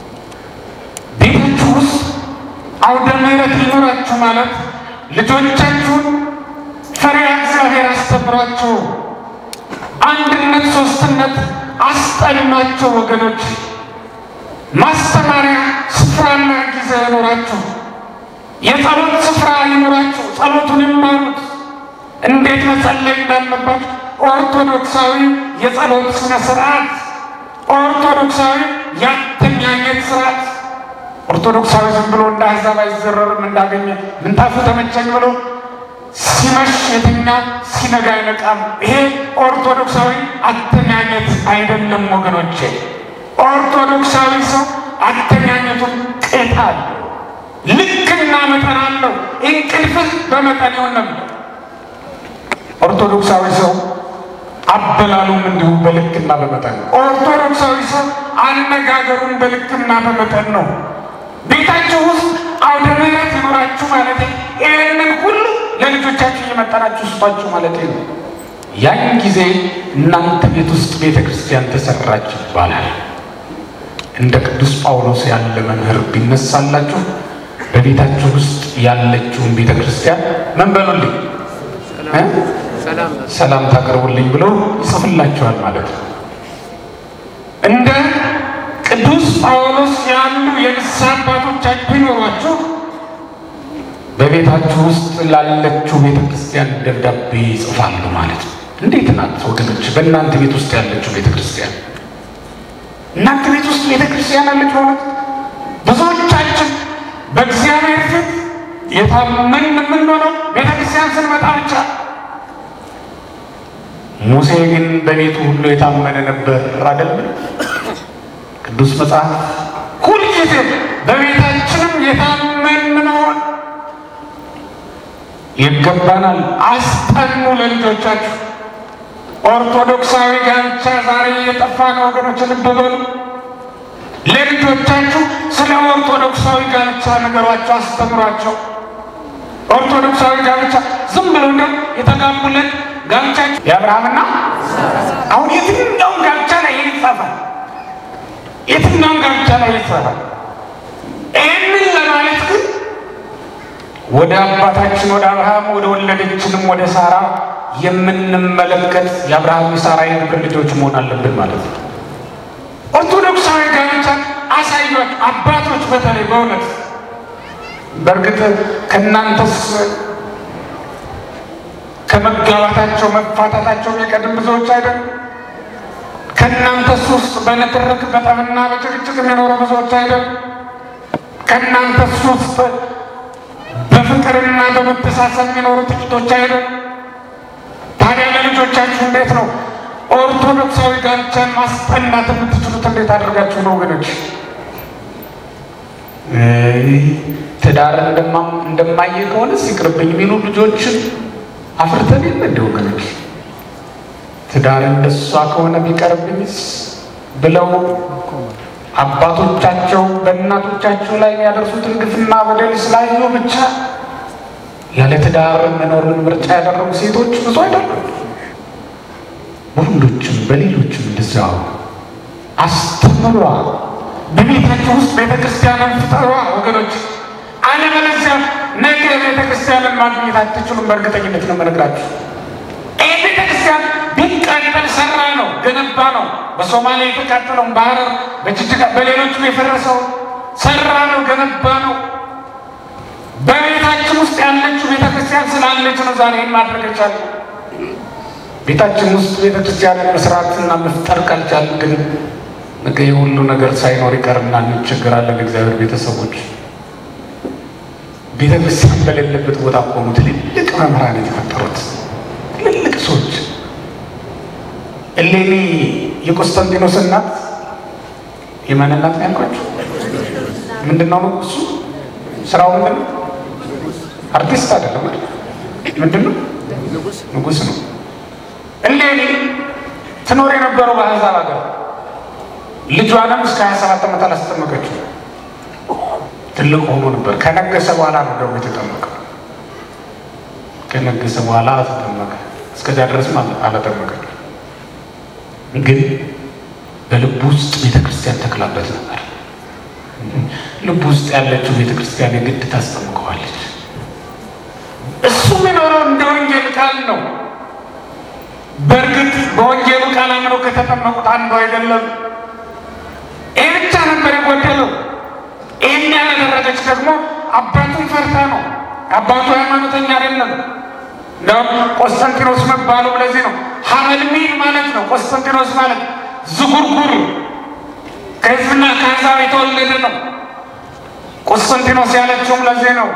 ቤታችሁ ውስጥ አውደ ምሕረት ሊኖራችሁ ማለት ልጆቻችሁን ፈሪሃ እግዚአብሔር አስተምሯቸው። አንድነት፣ ሶስትነት አስጠናቸው። ወገኖች ማስተማሪያ ስፍራና ጊዜ ይኖራችሁ። የጸሎት ስፍራ ይኖራችሁ። ጸሎቱን ይማሩት። እንዴት መጸለይ እንዳለባችሁ ኦርቶዶክሳዊ የጸሎት ስነ ስርዓት፣ ኦርቶዶክሳዊ ያተኛኘት ስርዓት። ኦርቶዶክሳዊ ዝም ብሎ እንደ አሕዛብ አይዘረርም። እንዳገኘ ምንጣፉ ተመቸኝ ብሎ ሲመሽ የተኛ ሲነጋ አይነቃም። ይሄ ኦርቶዶክሳዊ አተኛኘት አይደለም ወገኖቼ። ኦርቶዶክሳዊ ሰው አተኛኘቱን ቅጥ አለው፣ ልክና መጠን አለው። እንቅልፍህ በመጠን ይሆን ነው። ኦርቶዶክሳዊ ሰው አበላሉም እንዲሁ በልክና በመጠን ነው። ኦርቶዶክሳዊ ሰው አነጋገሩን በልክና በመጠን ነው። ቤታችሁ ውስጥ አውደ ምሕረት ይኖራችሁ ማለት ይህንን ሁሉ ለልጆቻችሁ እየመጠናችሁ ስጧችሁ ማለት ነው። ያን ጊዜ እናንተ ቤት ውስጥ ቤተ ክርስቲያን ተሰራች ይባላል። እንደ ቅዱስ ጳውሎስ ያለ መምህር ቢነሳላችሁ በቤታችሁ ውስጥ ያለችውን ቤተ ክርስቲያን ምን በሉልኝ ሰላም ታቀርቡልኝ ብሎ ይጽፍላችኋል ማለት ነው። እንደ ቅዱስ ጳውሎስ ያሉ የንስሐ አባቶቻችሁ ቢኖሯችሁ በቤታችሁ ውስጥ ላለችው ቤተ ክርስቲያን ደብዳቤ ይጽፋሉ ማለት ነው። እንዴት ናት ወገኖች? በእናንተ ቤት ውስጥ ያለችው ቤተ ክርስቲያን እናንተ ቤት ውስጥ ቤተ ክርስቲያን አለች ማለት ብዙዎቻችን በእግዚአብሔር ፊት የታመን የምንሆነው ቤተ ክርስቲያን ስንመጣ ብቻ። ሙሴ ግን በቤቱ ሁሉ የታመነ ነበር አይደለም? ቅዱስ መጽሐፍ ሁልጊዜ በቤታችንም የታመን መሆን ይገባናል። አስጠኑ ለልጆቻችሁ። ኦርቶዶክሳዊ ጋብቻ ዛሬ እየጠፋ ነው ወገኖች፣ ልብ በሉ። ለልጆቻችሁ ስለ ኦርቶዶክሳዊ ጋብቻ ነገሯቸው፣ አስተምሯቸው። ኦርቶዶክሳዊ ጋብቻ ዝም ብሎ እንደ የተጋቡለት ጋብቻቸው የአብርሃምና አሁን የትኛውም ጋብቻ ላይ ይህ ይጻፋል። የትኛውም ጋብቻ ላይ ይጻፋል። ይህንን ለማለት ግን ወደ አባታችን ወደ አብርሃም ወደ ወለደችንም ወደ ሳራ የምንመለከት የአብርሃም የሳራ የግብር ልጆች መሆን አለብን ማለት ነው። ኦርቶዶክሳዊ ጋብቻ አሳዩት አባቶች፣ በተለይ በእውነት በእርግጥ ከእናንተስ ከመጋባታቸው መፋታታቸው የሚቀድም ብዙዎች አይደሉም። ከእናንተስ ውስጥ በንትርክ በጠብና በጭቅጭቅ የሚኖሩ ብዙዎች አይደሉም። ከእናንተስ ውስጥ በፍቅርና በመተሳሰብ የሚኖሩ ጥቂቶች አይደሉም። ታዲያ ለልጆቻችሁ እንዴት ነው ኦርቶዶክሳዊ ጋብቻን ማስጠናት የምትችሉት? እንዴት አድርጋችሁ ነው ወገኖች? ትዳር እንደማየ ከሆነ ሲቅርብኝ የሚሉ ልጆችን አፍርተን የለ እንደ ወገኖች ትዳር እንደሷ ከሆነ ቢቀርብኝስ ብለው አባቶቻቸው በእናቶቻቸው ላይ የሚያደርሱትን ግፍና በደል ስላዩ ብቻ ያለ ትዳር መኖርን ምርጫ ያደረጉ ሴቶች ብዙ አይደሉም። በወንዶችም በሌሎችም እንደዚያው አስተምሯ። በቤታቸው ውስጥ ቤተ ክርስቲያንን ፍጠሯ ወገኖች። አለበለዚያ ነገ ቤተ ክርስቲያንን ማግኘት አትችሉም። በእርግጠኝነት ነው የምነግራችሁ። ይህ ቤተ ክርስቲያን ቢቃጠል ሰራ ነው ገነባ ነው። በሶማሌ የተቃጠለውን በሐረር በጅጅጋ በሌሎችም የፈረሰው ሰራ ነው ገነባ ነው። በቤታችን ውስጥ ያለችው ቤተ ክርስቲያን ስላለች ነው ዛሬ ይህን ማድረግ የቻለ ቤታችን ውስጥ ቤተ ክርስቲያንን መስራትና መፍጠር ካልቻል ግን ነገ የሁሉ ነገር ሳይኖር ይቀርና እንቸገራለን። እግዚአብሔር ቤተሰቦች ቤተ ክርስቲያን በሌለበት ቦታ ቆሙ ትልልቅ መምህራን የተፈጠሩት ትልልቅ ሰዎች እሌኒ የቆስጠንጢኖስ እናት የማን እናት ነው ያልኳቸው? ምንድን ነው እሱ ስራው ምንድን ነው? አርቲስት አይደለም። ምንድን ነው? ንጉስ ነው። እሌኒ ትኖር የነበረው በአሕዛብ ሀገር ልጇንም እስከ ሀያ ሰባት ዓመት አላስጠመቀችው። ትልቅ ሆኖ ነበር። ከነገሰ በኋላ ነው ደግሞ የተጠመቀ። ከነገሰ በኋላ ተጠመቀ። እስከዚያ ድረስም አላጠመቀም። ግን በልቡ ውስጥ ቤተ ክርስቲያን ተክላበት ነበር። ልቡ ውስጥ ያለችው ቤተ ክርስቲያን የግድ ታስጠምቀዋለች። እሱ የሚኖረው እንደ ወንጌል ቃል ነው። በእርግጥ በወንጌሉ ቃል አምነው ከተጠመቁት አንዱ አይደለም። ይህ ብቻ ነበር የጎደለው። ይህን ያላደረገች ደግሞ አባቱን ፈርታ ነው። አባቱ ሃይማኖተኛ አይደለም። እንደውም ቆስጠንጢኖስ መባሉ ለዚህ ነው። ሀመልሚል ማለት ነው። ቆስጠንጢኖስ ማለት ዝጉርጉር ከሕዝብና ከአሕዛብ የተወለደ ነው። ቆስጠንጢኖስ ያለችውም ለዚህ ነው።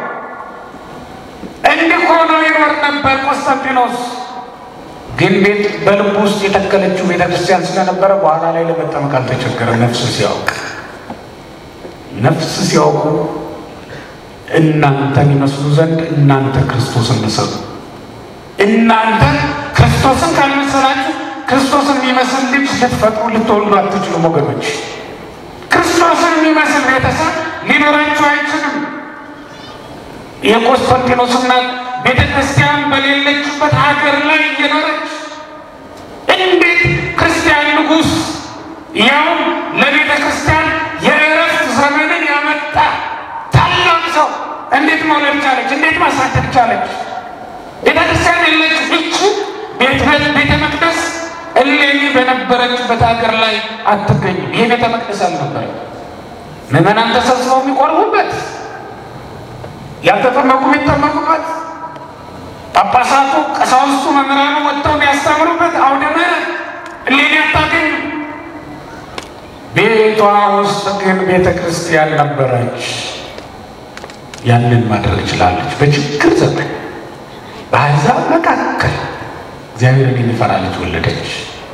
እንዲህ ሆኖ ይኖር ነበር ቆስጠንጢኖስ። ግን ቤት በልቡ ውስጥ የተከለችው ቤተክርስቲያን ስለነበረ በኋላ ላይ ለመጠመቅ አልተቸገረም። ነፍሱ ሲያውቅ ነፍስ ሲያውቁ እናንተን ይመስሉ ዘንድ እናንተ ክርስቶስን ምሰሉ። እናንተ ክርስቶስን ካልመሰላችሁ ክርስቶስን የሚመስል ልጅ ልትፈጥሩ ልትወልዱ አትችሉም ወገኖች። ክርስቶስን የሚመስል ቤተሰብ ሊኖራችሁ አይችልም። የቆስጠንጢኖስ እናት ቤተ ክርስቲያን በሌለችበት ሀገር ላይ እየኖረች እንዴት ክርስቲያን ንጉሥ ያውም ለቤተ ክርስቲያን የእረፍት ዘመንን ያመጣ ታላቅ ሰው እንዴት መውለድ ቻለች? እንዴት ማሳደግ ቻለች? ቤተ ክርስቲያን የለች እች ቤተ መቅደስ እሌኒ በነበረችበት ሀገር ላይ አትገኝም። ይህ ቤተ መቅደስ አልነበረ። ምዕመናን ተሰብስበው የሚቆርቡበት፣ ያልተጠመቁ የሚጠመቁበት፣ ጳጳሳቱ፣ ቀሳውስቱ፣ መምህራኑ ወጥተው የሚያስተምሩበት አውደ ምሕረት እሌኒ አታገኝም። ቤቷ ውስጥ ግን ቤተ ክርስቲያን ነበረች። ያንን ማድረግ ችላለች። በችግር ዘመን በአሕዛብ መካከል እግዚአብሔርን የሚፈራ ልጅ ወለደች።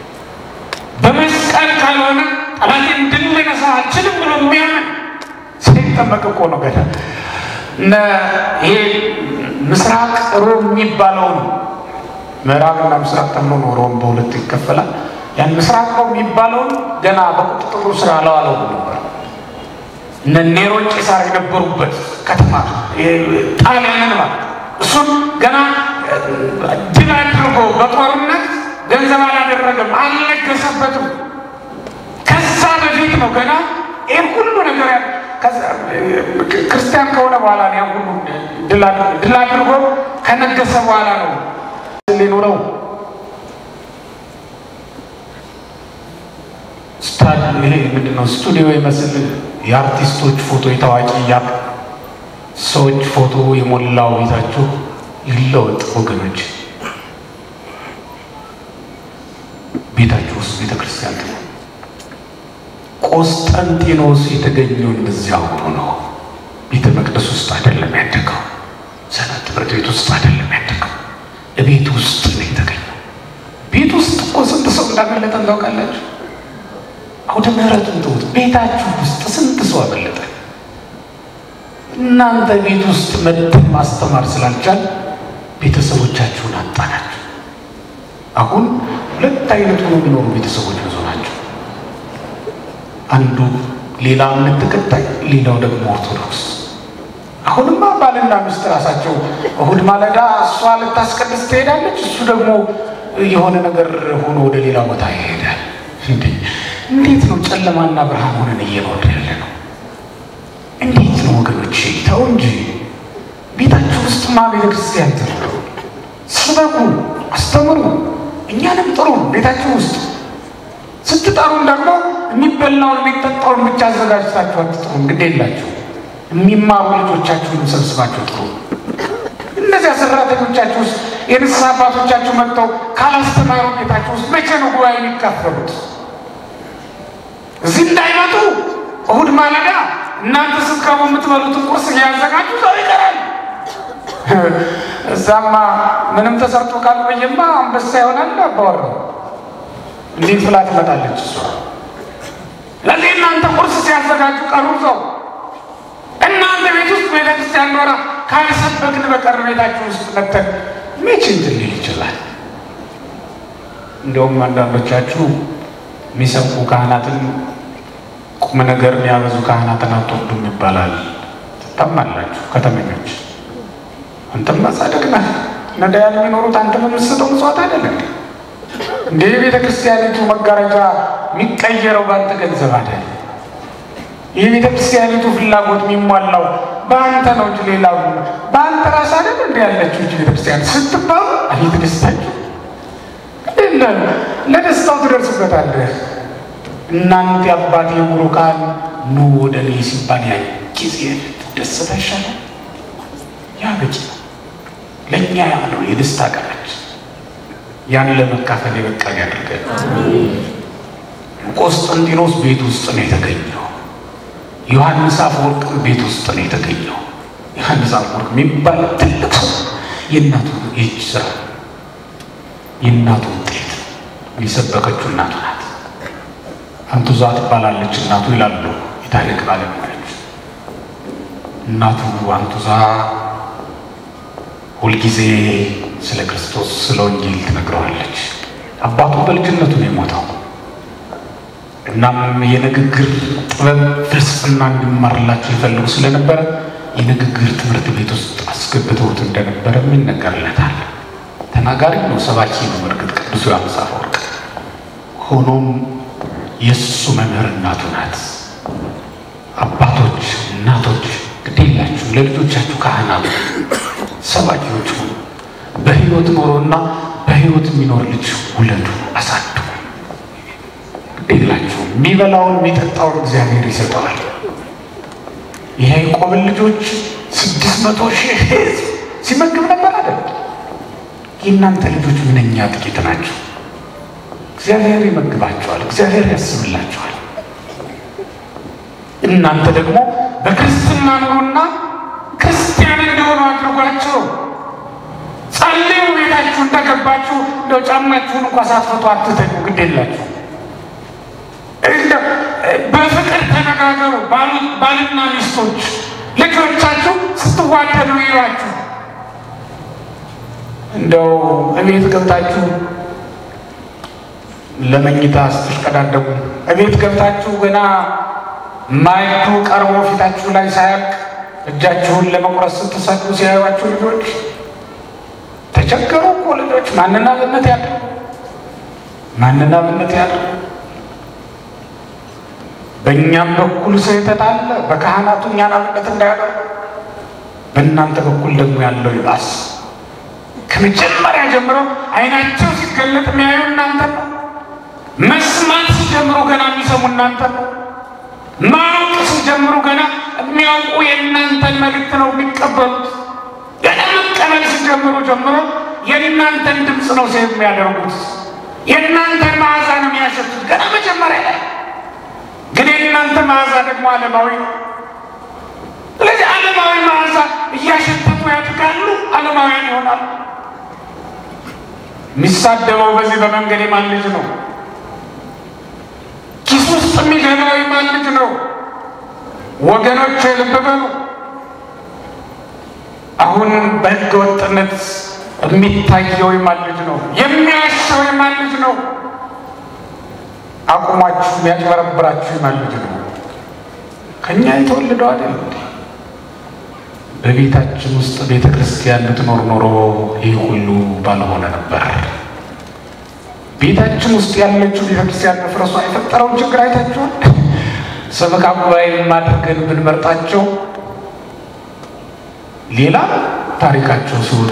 በመስቀል ካልሆነ ጠላቴን ድል ልነሳ አልችልም ብሎ የሚያምን ሳይጠመቅ እኮ ነው ገና እነ ይሄ ምስራቅ ሮም የሚባለውን ምዕራብና ምስራቅ ተብሎ ነው ሮም በሁለት ይከፈላል። ያን ምስራቅ ሮም የሚባለውን ገና በቁጥጥሩ ስራ አለዋለው ነበር። እነ ኔሮን ቄሳር የነበሩበት ከተማ ጣሊያንን ማለት እሱን ገና ድል አድርጎ በጦርነት ገንዘብ አላደረገም፣ አልለገሰበትም። ከዛ በፊት ነው ገና ይህን ሁሉ ነገር ክርስቲያን ከሆነ በኋላ ነው ያን ሁሉ ድል አድርጎ ከነገሰ በኋላ ነው ሊኖረው ስታድ ይሄ ምንድነው ስቱዲዮ ይመስል የአርቲስቶች ፎቶ የታዋቂ ያ ሰዎች ፎቶ የሞላው ቤታችሁ ይለወጥ ወገኖች። ቤታችሁ ውስጥ ቤተ ክርስቲያን ትኖር። ቆስጠንጢኖስ የተገኘውን በዚያ ሆኖ ነው። ቤተ መቅደስ ውስጥ አይደለም ያደገው። ሰንበት ትምህርት ቤት ውስጥ አይደለም ያደገው። ቤት ውስጥ ነው የተገኘው። ቤት ውስጥ እኮ ስንት ሰው እንዳመለጠን ታውቃላችሁ? አውደ ምሕረቱን ተውት። ቤታችሁ ውስጥ ስንት ሰው አመለጠ? እናንተ ቤት ውስጥ መጥተን ማስተማር ስላልቻል ቤተሰቦቻችሁን አጣናችሁ። አሁን ሁለት አይነት ሆኖ የሚኖሩ ቤተሰቦች ብዙ ናቸው። አንዱ ሌላ እምነት ተከታይ፣ ሌላው ደግሞ ኦርቶዶክስ። አሁንማ ባልና ሚስት ራሳቸው እሁድ ማለዳ እሷ ልታስቀድስ ትሄዳለች፣ እሱ ደግሞ የሆነ ነገር ሆኖ ወደ ሌላ ቦታ ይሄዳል። እንዴ! እንዴት ነው ጨለማና ብርሃን ሆነን እየኖር ያለ ነው? እንዴት ነው ወገኖች? ተው እንጂ ቤታችሁ ውስጥ ማ ቤተ ክርስቲያን ትኖሩ፣ ስበኩ፣ አስተምሩ፣ እኛንም ጥሩ። ቤታችሁ ውስጥ ስትጠሩን ደግሞ የሚበላውን የሚጠጣውን ብቻ አዘጋጅታችሁ አትጥሩ። እንግዲህ የላችሁ የሚማሩ ልጆቻችሁን ሰብስባችሁ ጥሩ። እነዚያ ሰራተኞቻችሁ ውስጥ የንስሐ አባቶቻችሁ መጥተው ካላስተማሩ ቤታችሁ ውስጥ መቼ ነው ጉባኤ የሚካፈሉት? እዚህ እንዳይመጡ እሁድ ማለዳ እናንተ ስትገቡ የምትበሉትን ቁርስ እያዘጋጁ ሰው ይቀራል። እዛማ ምንም ተሰርቶ ካልቆየማ አንበሳ ይሆናል አባወራው። እንዴት ብላ ትመጣለች እሷ? ለዚህ እናንተ ቁርስ ሲያዘጋጁ ቀሩ ሰው እናንተ ቤት ውስጥ ቤተክርስቲያን ኖራ ካልሰበክን በቀር ቤታችሁ ውስጥ መተን መቼ እንትን ሊል ይችላል? እንዲያውም አንዳንዶቻችሁ የሚሰብኩ ካህናትን ቁም ነገር የሚያበዙ ካህናትን አትወዱም ይባላል። ትታማላችሁ ከተመኞች። አንተም ጻድቅ ነህ። ነዳያን የሚኖሩት አንተ በምትሰጠው ምጽዋት አይደለም እንደ የቤተ ክርስቲያኒቱ መጋረጃ የሚቀየረው በአንተ ገንዘብ አይደል? የቤተ ክርስቲያኒቱ ፍላጎት የሚሟላው በአንተ ነው እንጂ ሌላው በአንተ ራስ አይደል? እንዲ ያለችው እንጂ ቤተ ክርስቲያን ስትባሉ አቤት ደስታችሁ! የለም ለደስታው ትደርስበታለህ። እናንተ የአባቴ ቡሩካን ኑ ወደ እኔ ሲባል ያ ጊዜ ትደሰታ ይሻላል። ያ በቂ ነው። ለእኛ ያ ነው የደስታ ቀናች። ያን ለመካፈል የበቃን ያድርገን። ቆስጠንጢኖስ ቤት ውስጥ ነው የተገኘው። ዮሐንስ አፈወርቅም ቤት ውስጥ ነው የተገኘው። ዮሐንስ አፈወርቅ የሚባል ትልቅ ሰው የእናቱ የእጅ ስራ የእናቱ ውጤት የሰበከችው እናቱ ናት። አንቱዛ ትባላለች እናቱ ይላሉ የታሪክ ባለሙያዎች። እናቱ አንቱዛ ሁልጊዜ ስለ ክርስቶስ ስለ ወንጌል ትነግረዋለች። አባቱ በልጅነቱ ነው የሞተው። እናም የንግግር ጥበብ ፍልስፍና እንዲማርላቸው ይፈልጉ ስለነበረ የንግግር ትምህርት ቤት ውስጥ አስገብተውት እንደነበረም ይነገርለታል። ተናጋሪ ነው፣ ሰባኪ ነው። በእርግጥ ቅዱስ ዮሐንስ አፈወርቅ ሆኖም የእሱ መምህር እናቱ ናት። አባቶች፣ እናቶች ግድ የላችሁ ለልጆቻችሁ ካህናቱ፣ ሰባኪዎች ሁኑ። በህይወት ኖሮና በህይወት የሚኖር ልጅ ውለዱ፣ አሳድጉ። ግድ የላችሁ የሚበላውን የሚጠጣውን እግዚአብሔር ይሰጠዋል። የያዕቆብን ልጆች ስድስት መቶ ሺህ ህዝብ ሲመግብ ነበር አይደል? የእናንተ ልጆች ምንኛ ጥቂት ናቸው። እግዚአብሔር ይመግባቸዋል። እግዚአብሔር ያስብላቸዋል። እናንተ ደግሞ በክርስትና ኑሩና ክርስቲያን እንዲሆኑ አድርጓቸው። ጸልዩ። ቤታችሁ እንደገባችሁ እንደው ጫማችሁን እንኳ ሳትፈቱ አትተኙ። ግድ የላችሁ በፍቅር ተነጋገሩ። ባልና ሚስቶች ልጆቻችሁ ስትዋደዱ ይሏችሁ። እንደው እቤት ገብታችሁ ለመኝታ ስትሽቀዳደሙ እቤት ገብታችሁ ገና ማይቱ ቀርቦ ፊታችሁ ላይ ሳያቅ እጃችሁን ለመቁረስ ስትሰዱ ሲያዩዋችሁ ልጆች ተቸገሩ እኮ ልጆች። ማንና ብነት ያለ ማንና ብነት ያለ በእኛም በኩል ስህተት አለ። በካህናቱ እኛን አብነት እንዳያደርጉ በእናንተ በኩል ደግሞ ያለው ይባስ። ከመጀመሪያ ጀምሮ አይናቸው ሲገለጥ የሚያዩ እናንተ ነው። መስማት ሲጀምሩ ገና የሚሰሙ እናንተ ነው። ማወቅ ሲጀምሩ ገና የሚያውቁ የእናንተን መልእክት ነው የሚቀበሉት። ገና መቀበል ሲጀምሩ ጀምሮ የእናንተን ድምፅ ነው ሴ የሚያደርጉት። የእናንተን መዓዛ ነው የሚያሸቱት ገና መጀመሪያ ላይ ግን የእናንተ መዓዛ ደግሞ ዓለማዊ ነው። ስለዚህ ዓለማዊ መዓዛ እያሸተቱ ያድጋሉ፣ ዓለማውያን ይሆናሉ። የሚሳደበው በዚህ በመንገድ የማን ልጅ ነው? ኪስ ውስጥ የሚገባው የማን ልጅ ነው? ወገኖች ልብ በሉ። አሁን በሕገ ወጥነት የሚታየው የማን ልጅ ነው? የሚያሻው የማን ልጅ ነው? አቁሟችሁ የሚያጭበረብራችሁ የማን ልጅ ነው? ከእኛ የተወለደው አይደል እንዴ? በቤታችን ውስጥ ቤተ ክርስቲያን ብትኖር ኖሮ ይህ ሁሉ ባልሆነ ነበር። ቤታችን ውስጥ ያለችው ቤተ ክርስቲያን መፍረሷ የፈጠረውን ችግር አይታችኋል። ሰበካ ጉባኤ አድርገን ብንመርጣቸው ሌላ ታሪካቸው ሲወጡ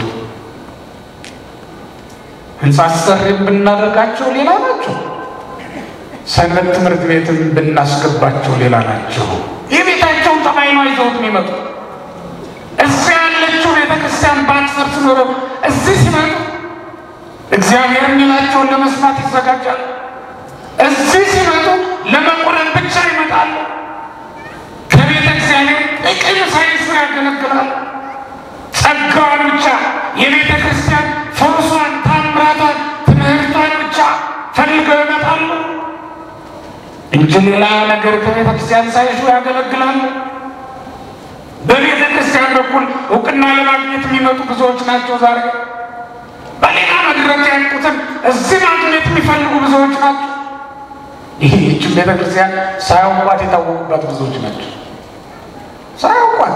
ህንፃ አሰሪም ብናደርጋቸው ሌላ ናቸው። ሰንበት ትምህርት ቤትም ብናስገባቸው ሌላ ናቸው። የቤታቸውን ጠባይ ነው ይዘውት የሚመጡ። እዚያ ያለችው ቤተ ክርስቲያን ባትፈርስ ኖሮ እዚህ ሲመጡ እግዚአብሔር የሚላቸውን ለመስማት ይዘጋጃሉ። እዚህ ሲመጡ ለመቁረብ ብቻ ይመጣሉ። ከቤተ እግዚአብሔር ጥቅም ሳይንሱ ያገለግላሉ። ጸጋዋን ብቻ የቤተ ክርስቲያን ፈውሷን፣ ታምራቷን፣ ትምህርቷን ብቻ ፈልገው ይመጣሉ እንጂ ሌላ ነገር ከቤተ ክርስቲያን ሳይሹ ያገለግላሉ። በቤተ ክርስቲያን በኩል እውቅና ለማግኘት የሚመጡ ብዙዎች ናቸው። ዛሬ በሌላ መድረክ ያልቁትን እዚህ ማግኘት የሚፈልጉ ብዙዎች ናቸው። ይህ ይችን ቤተ ክርስቲያን ሳያውቋት የታወቁባት ብዙዎች ናቸው። ሳያውቋት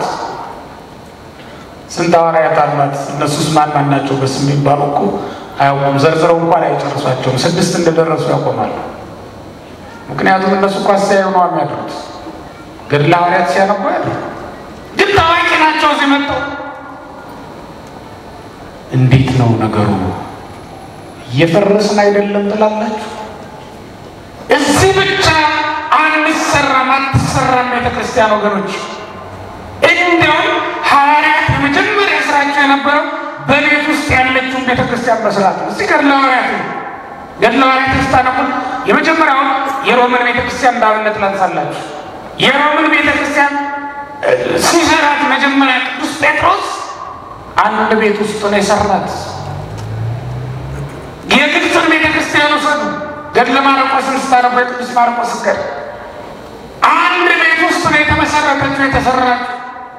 ስንት ሐዋርያት አሏት። እነሱስ ማን ማን ናቸው? በስም የሚባሉ እኮ አያውቁም። ዘርዝረው እንኳን አይጨርሷቸውም። ስድስት እንደደረሱ ያቆማሉ። ምክንያቱም እነሱ እኮ አስተያዩ ነው የሚያድሩት። ገድለ ሐዋርያት ሲያነቡ ያድሩ ግን ታዋቂ ናቸው። እዚህ መጥተው እንዴት ነው ነገሩ? እየፈረስን አይደለም ትላላችሁ? እዚህ ብቻ አንሰራም አትሰራም ቤተ ክርስቲያን ወገኖች። እንዲያውም ሐዋርያት የመጀመሪያ ስራቸው የነበረው በቤት ውስጥ ያለችውን ቤተ ክርስቲያን መስራት ነው። እስቲ ገድለ ሐዋርያት ገድለ ሐዋርያት ስታነቡት የመጀመሪያውን የሮምን ቤተ ክርስቲያን እንዳብነት ላንሳላችሁ። የሮምን ቤተ ክርስቲያን ሲሰራት መጀመሪያ ቅዱስ ጴጥሮስ አንድ ቤት ውስጥ ነው የሰራት። የግብፅን ቤተ ክርስቲያን ውሰዱ። ገድለ ማርቆስን ስታነቡ የቅዱስ ማርቆስ ገድ አንድ ቤት ውስጥ ነው የተመሰረተችው የተሰራችው።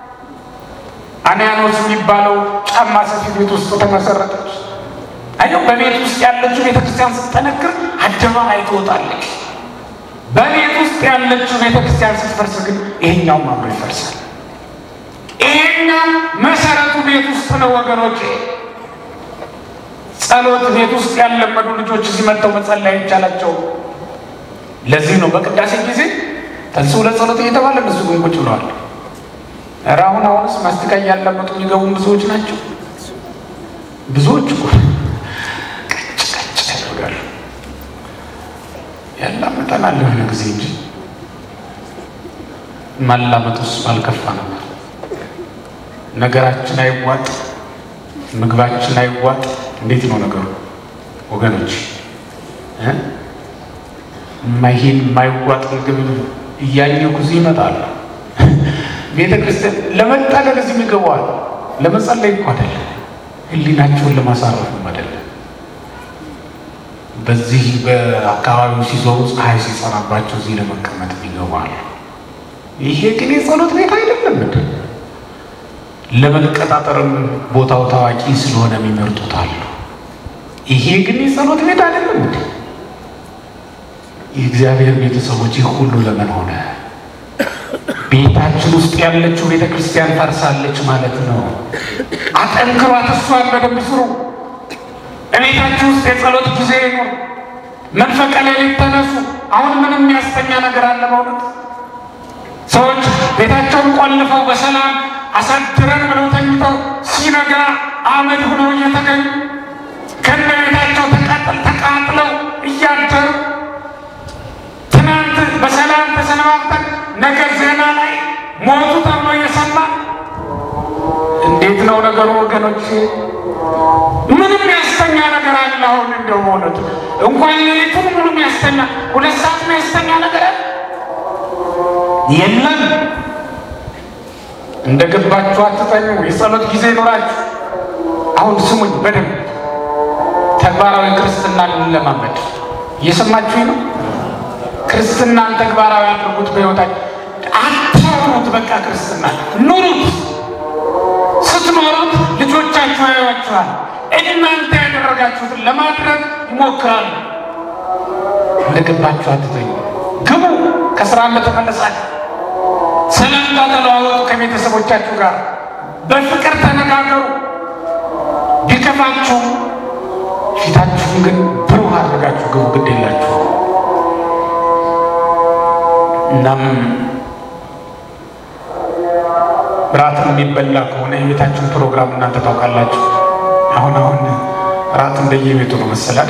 አንያኖስ የሚባለው ጫማ ሰፊ ቤት ውስጥ ተመሰረተች። አየው፣ በቤት ውስጥ ያለችው ቤተ ክርስቲያን ስትጠነክር አደባባይ ትወጣለች። በቤት ውስጥ ያለችው ቤተ ክርስቲያን ስትፈርስ ግን ይሄኛውም አብሮ ይፈርሳል። ይሄኛው መሰረቱ ቤት ውስጥ ነው ወገኖች። ጸሎት ቤት ውስጥ ያለመዱ ልጆች እዚህ መጥተው መጸለይ አይቻላቸው። ለዚህ ነው በቅዳሴ ጊዜ ተንሥኡ ለጸሎት እየተባለ እነሱ ግን ቁጭ ብለዋል። ኧረ አሁን አሁንስ ማስቲካ እያለመጡ የሚገቡም ብዙዎች ናቸው። ብዙዎች እኮ ቀጭ ቀጭ ያደርጋሉ። ያላመጠናል የሆነ ጊዜ እንጂ ማላመጡስ ባልከፋ ነበር። ነገራችን አይዋጥ፣ ምግባችን አይዋጥ። እንዴት ነው ነገሩ ወገኖች? ይሄን የማይዋጥ ምግብ እያኘኩ እዚህ ይመጣሉ። ቤተ ክርስቲያን ለመጣለል እዚህ ይገባዋል። ለመጸለይ እኮ አይደለም፣ ሕሊናቸውን ለማሳረፍም አይደለም። በዚህ በአካባቢው ሲዞሩ ፀሐይ ሲጸናባቸው እዚህ ለመቀመጥ ይገባሉ። ይሄ ግን የጸሎት ቤት አይደለም እንደ ለመቀጣጠርም ቦታው ታዋቂ ስለሆነ የሚመርጡት አሉ። ይሄ ግን የጸሎት ቤት አይደለም እንዴ? የእግዚአብሔር ቤተሰቦች ይህ ሁሉ ለምን ሆነ? ቤታችን ውስጥ ያለችው ቤተ ክርስቲያን ፈርሳለች ማለት ነው። አጠንክሯት፣ እሷን በደንብ ስሩ። እቤታችሁ ውስጥ የጸሎት ጊዜ ይኑር። መንፈቀ ሌሊት ተነሱ። አሁን ምንም የሚያስተኛ ነገር አለ በእውነት ሰዎች ቤታቸውን ቆልፈው በሰላም አሳድረን ብለው ተኝተው ሲነጋ አመድ ሆነው እየተገኙ ከነ ቤታቸው ተቃጥል ተቃጥለው እያደሩ ትናንት በሰላም ተሰነባብተን ነገ ዜና ላይ ሞቱ ተብሎ እየሰማ እንዴት ነው ነገሩ ወገኖች? ምንም ያስተኛ ነገር አለ? አሁን እንደው በእውነቱ እንኳን ሌሊቱን ሙሉ የሚያስተኛ ሁለት ሰዓት የሚያስተኛ ነገር አለ የለም። እንደ ገባችሁ አትተኙ። የጸሎት ጊዜ ይኖራችሁ። አሁን ስሙኝ በደንብ ተግባራዊ ክርስትናን እንለማመድ። እየሰማችሁ ነው። ክርስትናን ተግባራዊ አድርጉት። በሕይወታችሁ አታውሩት። በቃ ክርስትና ኑሩት። ስትኖሩት ልጆቻችሁ ያዩዋችኋል። እናንተ ያደረጋችሁትን ለማድረግ ይሞክራሉ። እንደገባችሁ አትተኙ። ግቡ። ከስራ እንደተመለሳችሁ ሰላምታ ተለዋወጡ ከቤተሰቦቻችሁ ጋር በፍቅር ተነጋገሩ። ቢከፋችሁ ፊታችሁን ግን ብሩህ አድርጋችሁ ግቡ። ግድ የላችሁ። እናም ራት የሚበላ ከሆነ የቤታችሁን ፕሮግራም እናንተ ታውቃላችሁ። አሁን አሁን ራት እንደየቤቱ ነው መሰላል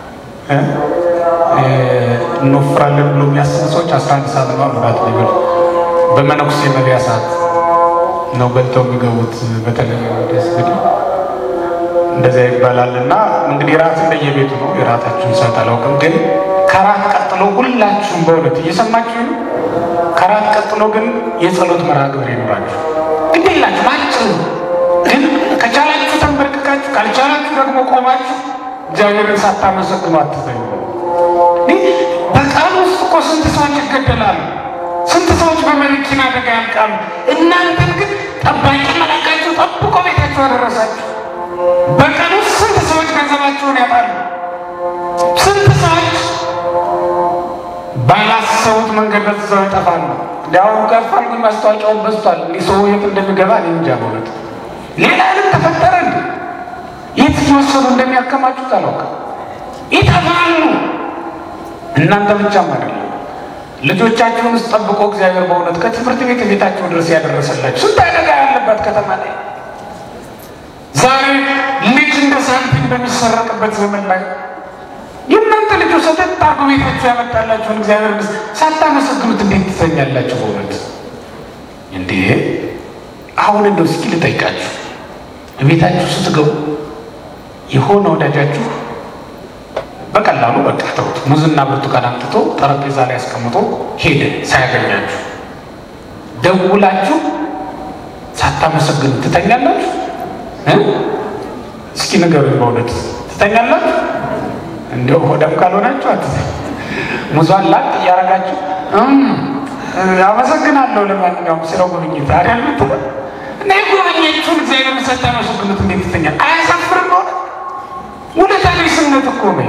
እንወፍራለን ብሎ የሚያስቡ ሰዎች አስራ አንድ ሰዓት ነው ራት ሊበሉ በመነኩሴ መብያ ሰዓት ነው በልተው የሚገቡት። በተለይ ደስ እንግዲህ እንደዚያ ይባላል እና እንግዲህ ራት እንደየቤቱ ነው። የራታችሁን ሰዓት አላውቅም፣ ግን ከራት ቀጥሎ ሁላችሁም በእውነት እየሰማችሁ ነው። ከራት ቀጥሎ ግን የጸሎት መርሃ ግብር ይኖራችሁ። ግድ የላችሁ ባጭሩ ግን ከቻላችሁ ተንበርክካችሁ፣ ካልቻላችሁ ደግሞ ቆማችሁ እግዚአብሔርን ሳታመሰግኑ አትተኙ። በቃል ውስጥ እኮ ስንት ሰዎች ይገደላሉ። ስንት ሰዎች በመኪና አደጋ ያልቃሉ። እናንተን ግን ጠባቂ መላካችሁ ጠብቆ ቤታችሁ አደረሳችሁ። በቀን ውስጥ ስንት ሰዎች ገንዘባቸውን ያጣሉ። ስንት ሰዎች ባላሰቡት መንገድ በዛው ይጠፋሉ። እንዲያውም ከፋል ግን ማስታወቂያውን በዝቷል። እንዲህ ሰው የት እንደሚገባ እኔ እንጃ በእውነት ሌላ ዓለም ተፈጠረ እንዴ? የት እየወሰዱ እንደሚያከማቹት አላውቅም። ይጠፋሉ። እናንተ ብቻም አይደለም ልጆቻችሁን ውስጥ ጠብቆ እግዚአብሔር በእውነት ከትምህርት ቤት ቤታቸው ድረስ ያደረሰላችሁ ስንት አደጋ ያለባት ከተማ ላይ ዛሬ ልጅ እንደ ሳንቲም በሚሰረቅበት ዘመን ላይ የእናንተ ልጆች ሰተት አርጎ ቤታችሁ ያመጣላችሁን እግዚአብሔር ስ ሳታመሰግኑት እንዴት ትተኛላችሁ? በእውነት እንዴ! አሁን እንደው እስኪ ልጠይቃችሁ፣ ቤታችሁ ስትገቡ የሆነ ወዳጃችሁ በቀላሉ በቃ ተውት፣ ሙዝና ብርቱካን አምጥቶ ጠረጴዛ ላይ አስቀምጦ ሄደ ሳያገኛችሁ፣ ደውላችሁ ሳታመሰግኑ ትተኛላችሁ? እስኪ ንገሩኝ፣ በእውነት ትተኛላችሁ? እንዲያው ሆደም ካልሆናችሁ አትተኙ። ሙዟን ላጥ እያረጋችሁ አመሰግናለሁ ለማንኛውም ስለው ጉብኝት አሪያ ምትለ እና የጎበኘችውን እግዚአብሔር ሳታመሰግኑት እንዴት ትተኛል? አያሳፍርም? ሆነ ውለታ ቢስነት እኮ ነው።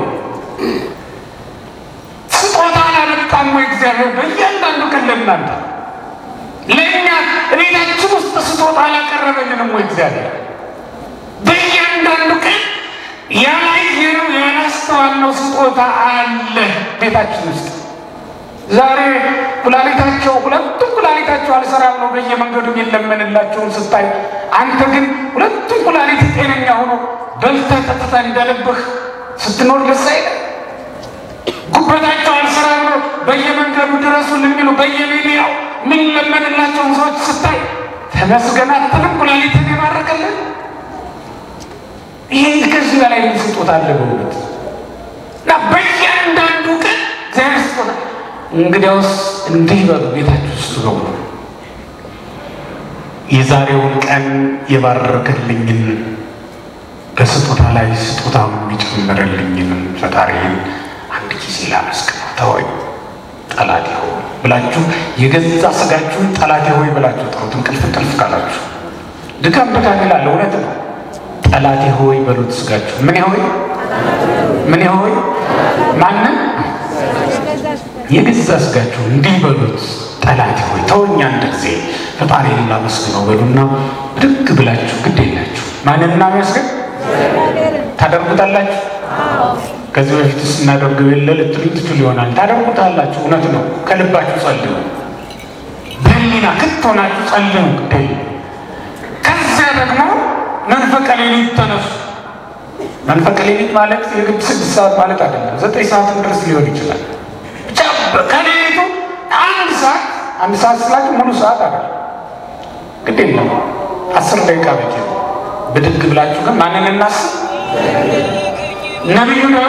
ስጦታ አላመጣም ወይ እግዚአብሔር በእያንዳንዱ ቀን ለእናንተ ለእኛ ቤታችን ውስጥ ስጦታ አላቀረበልንም ወይ እግዚአብሔር በእያንዳንዱ ቀን ያላየነው ያላስተዋልነው ስጦታ አለ ቤታችን ውስጥ። ዛሬ ኩላሊታቸው ሁለቱም ኩላሊታቸው አልሰራም ነው በየመንገዱ የሚለመንላቸውን ስታይ፣ አንተ ግን ሁለቱም ኩላሊት ጤነኛ ሆኖ በልተህ ጠጥተህ እንደልብህ ስትኖር ደስ አይልም? ጉበታቸው አልሰራም ነው በየመንገዱ ድረሱልን የሚሉ በየሚዲያው የሚለመንላቸውን ሰዎች ስታይ ተመስገን አትልም? ኩላሊትን የባረከልን ይህ ከዚህ በላይ ምን ስጦታ አለ በእውነት እና በእያንዳንዱ ቀን እግዚአብሔር ስጦታ እንግዲያውስ እንዲህ በሉ ቤታችሁ ውስጥ ገቡ የዛሬውን ቀን የባረከልኝን በስጦታ ላይ ስጦታውን የሚጨምርልኝን ፈጣሪን አንድ ጊዜ ላመስግነው ተወኝ ጠላቴ ሆይ ብላችሁ የገዛ ስጋችሁን ጠላቴ ሆይ ብላችሁ ጥሩት እንቅልፍ እንቅልፍ ካላችሁ ድካም ድካም ይላል እውነት ነው ጠላቴ ሆይ በሉት ስጋችሁ ምን ሆይ ምን ሆይ ማንም የገዛ ስጋችሁ እንዲህ በሉት ጠላቴ ሆይ ተወኝ አንድ ጊዜ ፈጣሪን ላመስግነው በሉና ብድግ ብላችሁ ግድ የላችሁ ማንን እናመስግን ታደርጉታላችሁ ከዚህ በፊት ስናደርገው የለ ልትሉኝ ትችሉ ይሆናል ታደርጉታላችሁ እውነት ነው ከልባችሁ ጸልዩ በህሊና ክት ሆናችሁ ጸልዩ ግድ ከዚያ ደግሞ መንፈቀ ሌሊት ተነሱ። መንፈቀ ሌሊት ማለት የግድ ስድስት ሰዓት ማለት አይደለም። ዘጠኝ ሰዓትም ድረስ ሊሆን ይችላል። ብቻ ከሌሊቱ አንድ ሰዓት አንድ ሰዓት ስላችሁ ሙሉ ሰዓት አይደለም፣ ግድ የለም አስር ደቂቃ በቂ ነው። ብድግ ብላችሁ ግን ማንን እናስብ? ነቢዩ ዳዊት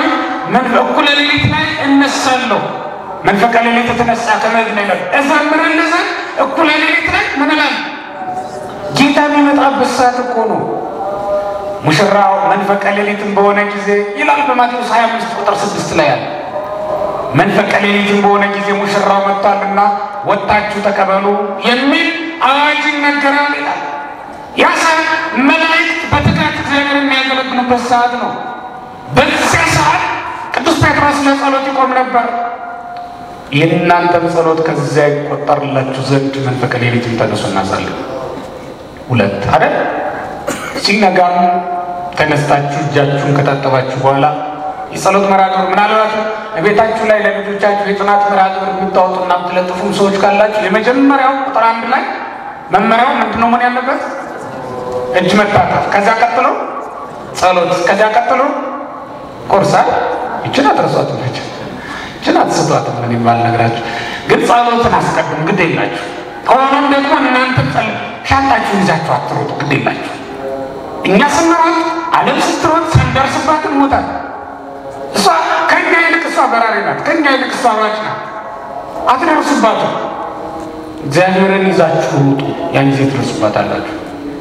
እኩለ ሌሊት ላይ እነሳለሁ። መንፈቀ ሌሊት የተነሳ ከመግነ ይላል እዘምራለሁ ዘንድ እኩለ ሌሊት ላይ ምን እላለሁ? ጌታ የሚመጣበት ሰዓት እኮ ነው። ሙሽራው መንፈቀ ሌሊትን በሆነ ጊዜ ይላል በማቴዎስ 25 ቁጥር 6 ላይ ያለ መንፈቀ ሌሊትን በሆነ ጊዜ ሙሽራው መጥቷልና ወጣችሁ ተቀበሉ የሚል አዋጅ ይነገራል ይላል። ያ ሰዓት መላእክት በትጋት እግዚአብሔር የሚያገለግሉበት ሰዓት ነው። በዚያ ሰዓት ቅዱስ ጴጥሮስ ለጸሎት ይቆም ነበር። የእናንተም ጸሎት ከዚያ ይቆጠርላችሁ ዘንድ መንፈቀ ሌሊትን ተነሱ እናሳለን። ሁለት አይደል? ሲነጋም ተነስታችሁ እጃችሁን ከታጠባችሁ በኋላ የጸሎት መርሃ ግብር ምናልባት ቤታችሁ ላይ ለልጆቻችሁ የጥናት መርሃ ግብር የምታወጡና የምትለጥፉም ሰዎች ካላችሁ የመጀመሪያው ቁጥር አንድ ላይ መመሪያው ምንድን ነው መሆን ያለበት? እጅ መታጠብ፣ ከዚያ ቀጥሎ ጸሎት፣ ከዚያ ቀጥሎ ቁርሳ። ይችን አትረሷት ነች፣ ይችን አትስቷትም። ምን ይባል ነግራችሁ ግን ጸሎትን አስቀድም፣ ግድ የላችሁ ከሆነም ደግሞ እናንተ ጸል ሻንጣችሁን ይዛችሁ አትሮጡ፣ ግድ የላችሁ እኛ ስንሮጥ ዓለም ስትሮጥ ሳንደርስባት እንሞታለን። እሷ ከእኛ ይልቅ እሷ በራሪ ናት። ከእኛ ይልቅ እሷ ሯጭ ናት። አትደርሱባትም። እግዚአብሔርን ይዛችሁ ውጡ፣ ያን ጊዜ ትደርሱባታላችሁ።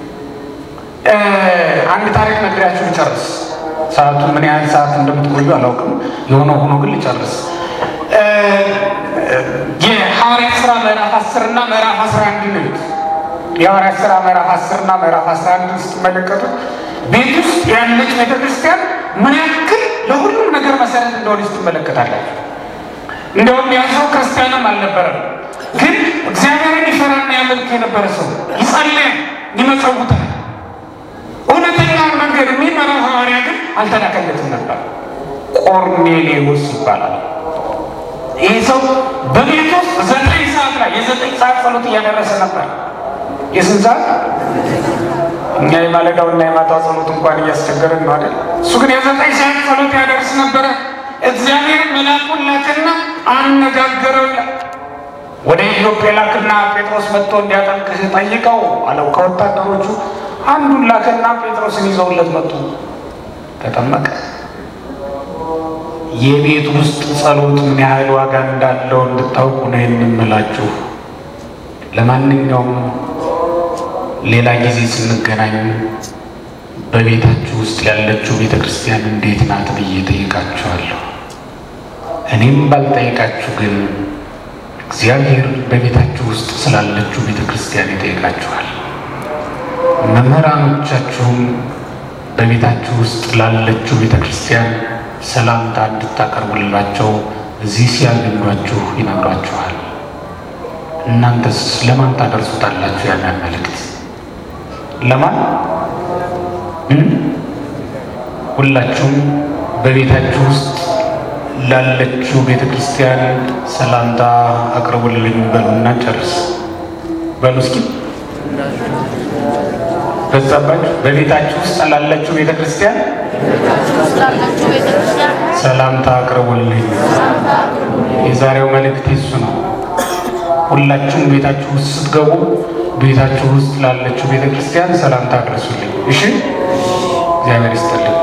አንድ ታሪክ ነግሬያችሁ ልጨርስ። ሰዓቱ ምን ያህል ሰዓት እንደምትቆዩ አላውቅም። የሆነ ሆኖ ግን ልጨርስ። የሐዋርያት ሥራ ምዕራፍ አስር እና ምዕራፍ አስራ አንድ ንት የሐዋርያት ሥራ ምዕራፍ አስር እና ምዕራፍ አስራ አንድ ስትመለከቱት ቤት ውስጥ ያለች ቤተክርስቲያን ምን ያክል ለሁሉም ነገር መሰረት እንደሆነች ትመለከታላችሁ። እንደውም ያ ሰው ክርስቲያንም አልነበረም፣ ግን እግዚአብሔርን ይፈራና ያመልክ የነበረ ሰው ይጸልያል፣ ይመጸውታል። እውነተኛውን መንገድ የሚመራው ሐዋርያ ግን አልተላከለትም ነበር። ቆርኔሌዎስ ይባላል። ይህ ሰው በቤት ውስጥ ዘጠኝ ሰዓት ላይ የዘጠኝ ሰዓት ጸሎት እያደረሰ ነበር። የስንት ሰዓት? እኛ የማለዳውና የማታው ጸሎት እንኳን እያስቸገረን ነው አይደል? እሱ ግን የዘጠኝ ሰዓት ጸሎት ያደርስ ነበረ። እግዚአብሔር መልአኩን ላከና አነጋገረው ይላል። ወደ ኢዮጴ ላክና ጴጥሮስ መጥቶ እንዲያጠምቅህ ጠይቀው አለው። ከወታደሮቹ አንዱን ላከና ጴጥሮስን ይዘውለት መጡ። ተጠመቀ። የቤት ውስጥ ጸሎት ምን ያህል ዋጋ እንዳለው እንድታውቁ ነው የምንምላችሁ። ለማንኛውም ሌላ ጊዜ ስንገናኝ በቤታችሁ ውስጥ ያለችው ቤተ ክርስቲያን እንዴት ናት ብዬ ጠይቃችኋለሁ። እኔም ባልጠይቃችሁ ግን እግዚአብሔር በቤታችሁ ውስጥ ስላለችው ቤተ ክርስቲያን ይጠይቃችኋል። መምህራኖቻችሁም በቤታችሁ ውስጥ ላለችው ቤተ ክርስቲያን ሰላምታ እንድታቀርቡላቸው እዚህ ሲያገኟችሁ ይነግሯችኋል። እናንተስ ለማን ታደርሱታላችሁ? ያንን መልእክት ለማን? ሁላችሁም በቤታችሁ ውስጥ ላለችው ቤተ ክርስቲያን ሰላምታ አቅርቡልኝ በሉና ጨርስ። በሉ እስኪ በዛባችሁ። በቤታችሁ ውስጥ ላለችው ቤተ ክርስቲያን ሰላምታ አቅርቡልኝ። የዛሬው መልእክት እሱ ነው። ሁላችሁም ቤታችሁ ውስጥ ስትገቡ ቤታችሁ ውስጥ ላለችው ቤተ ክርስቲያን ሰላምታ አድርሱልኝ። እሺ፣ እግዚአብሔር ይስጥልኝ።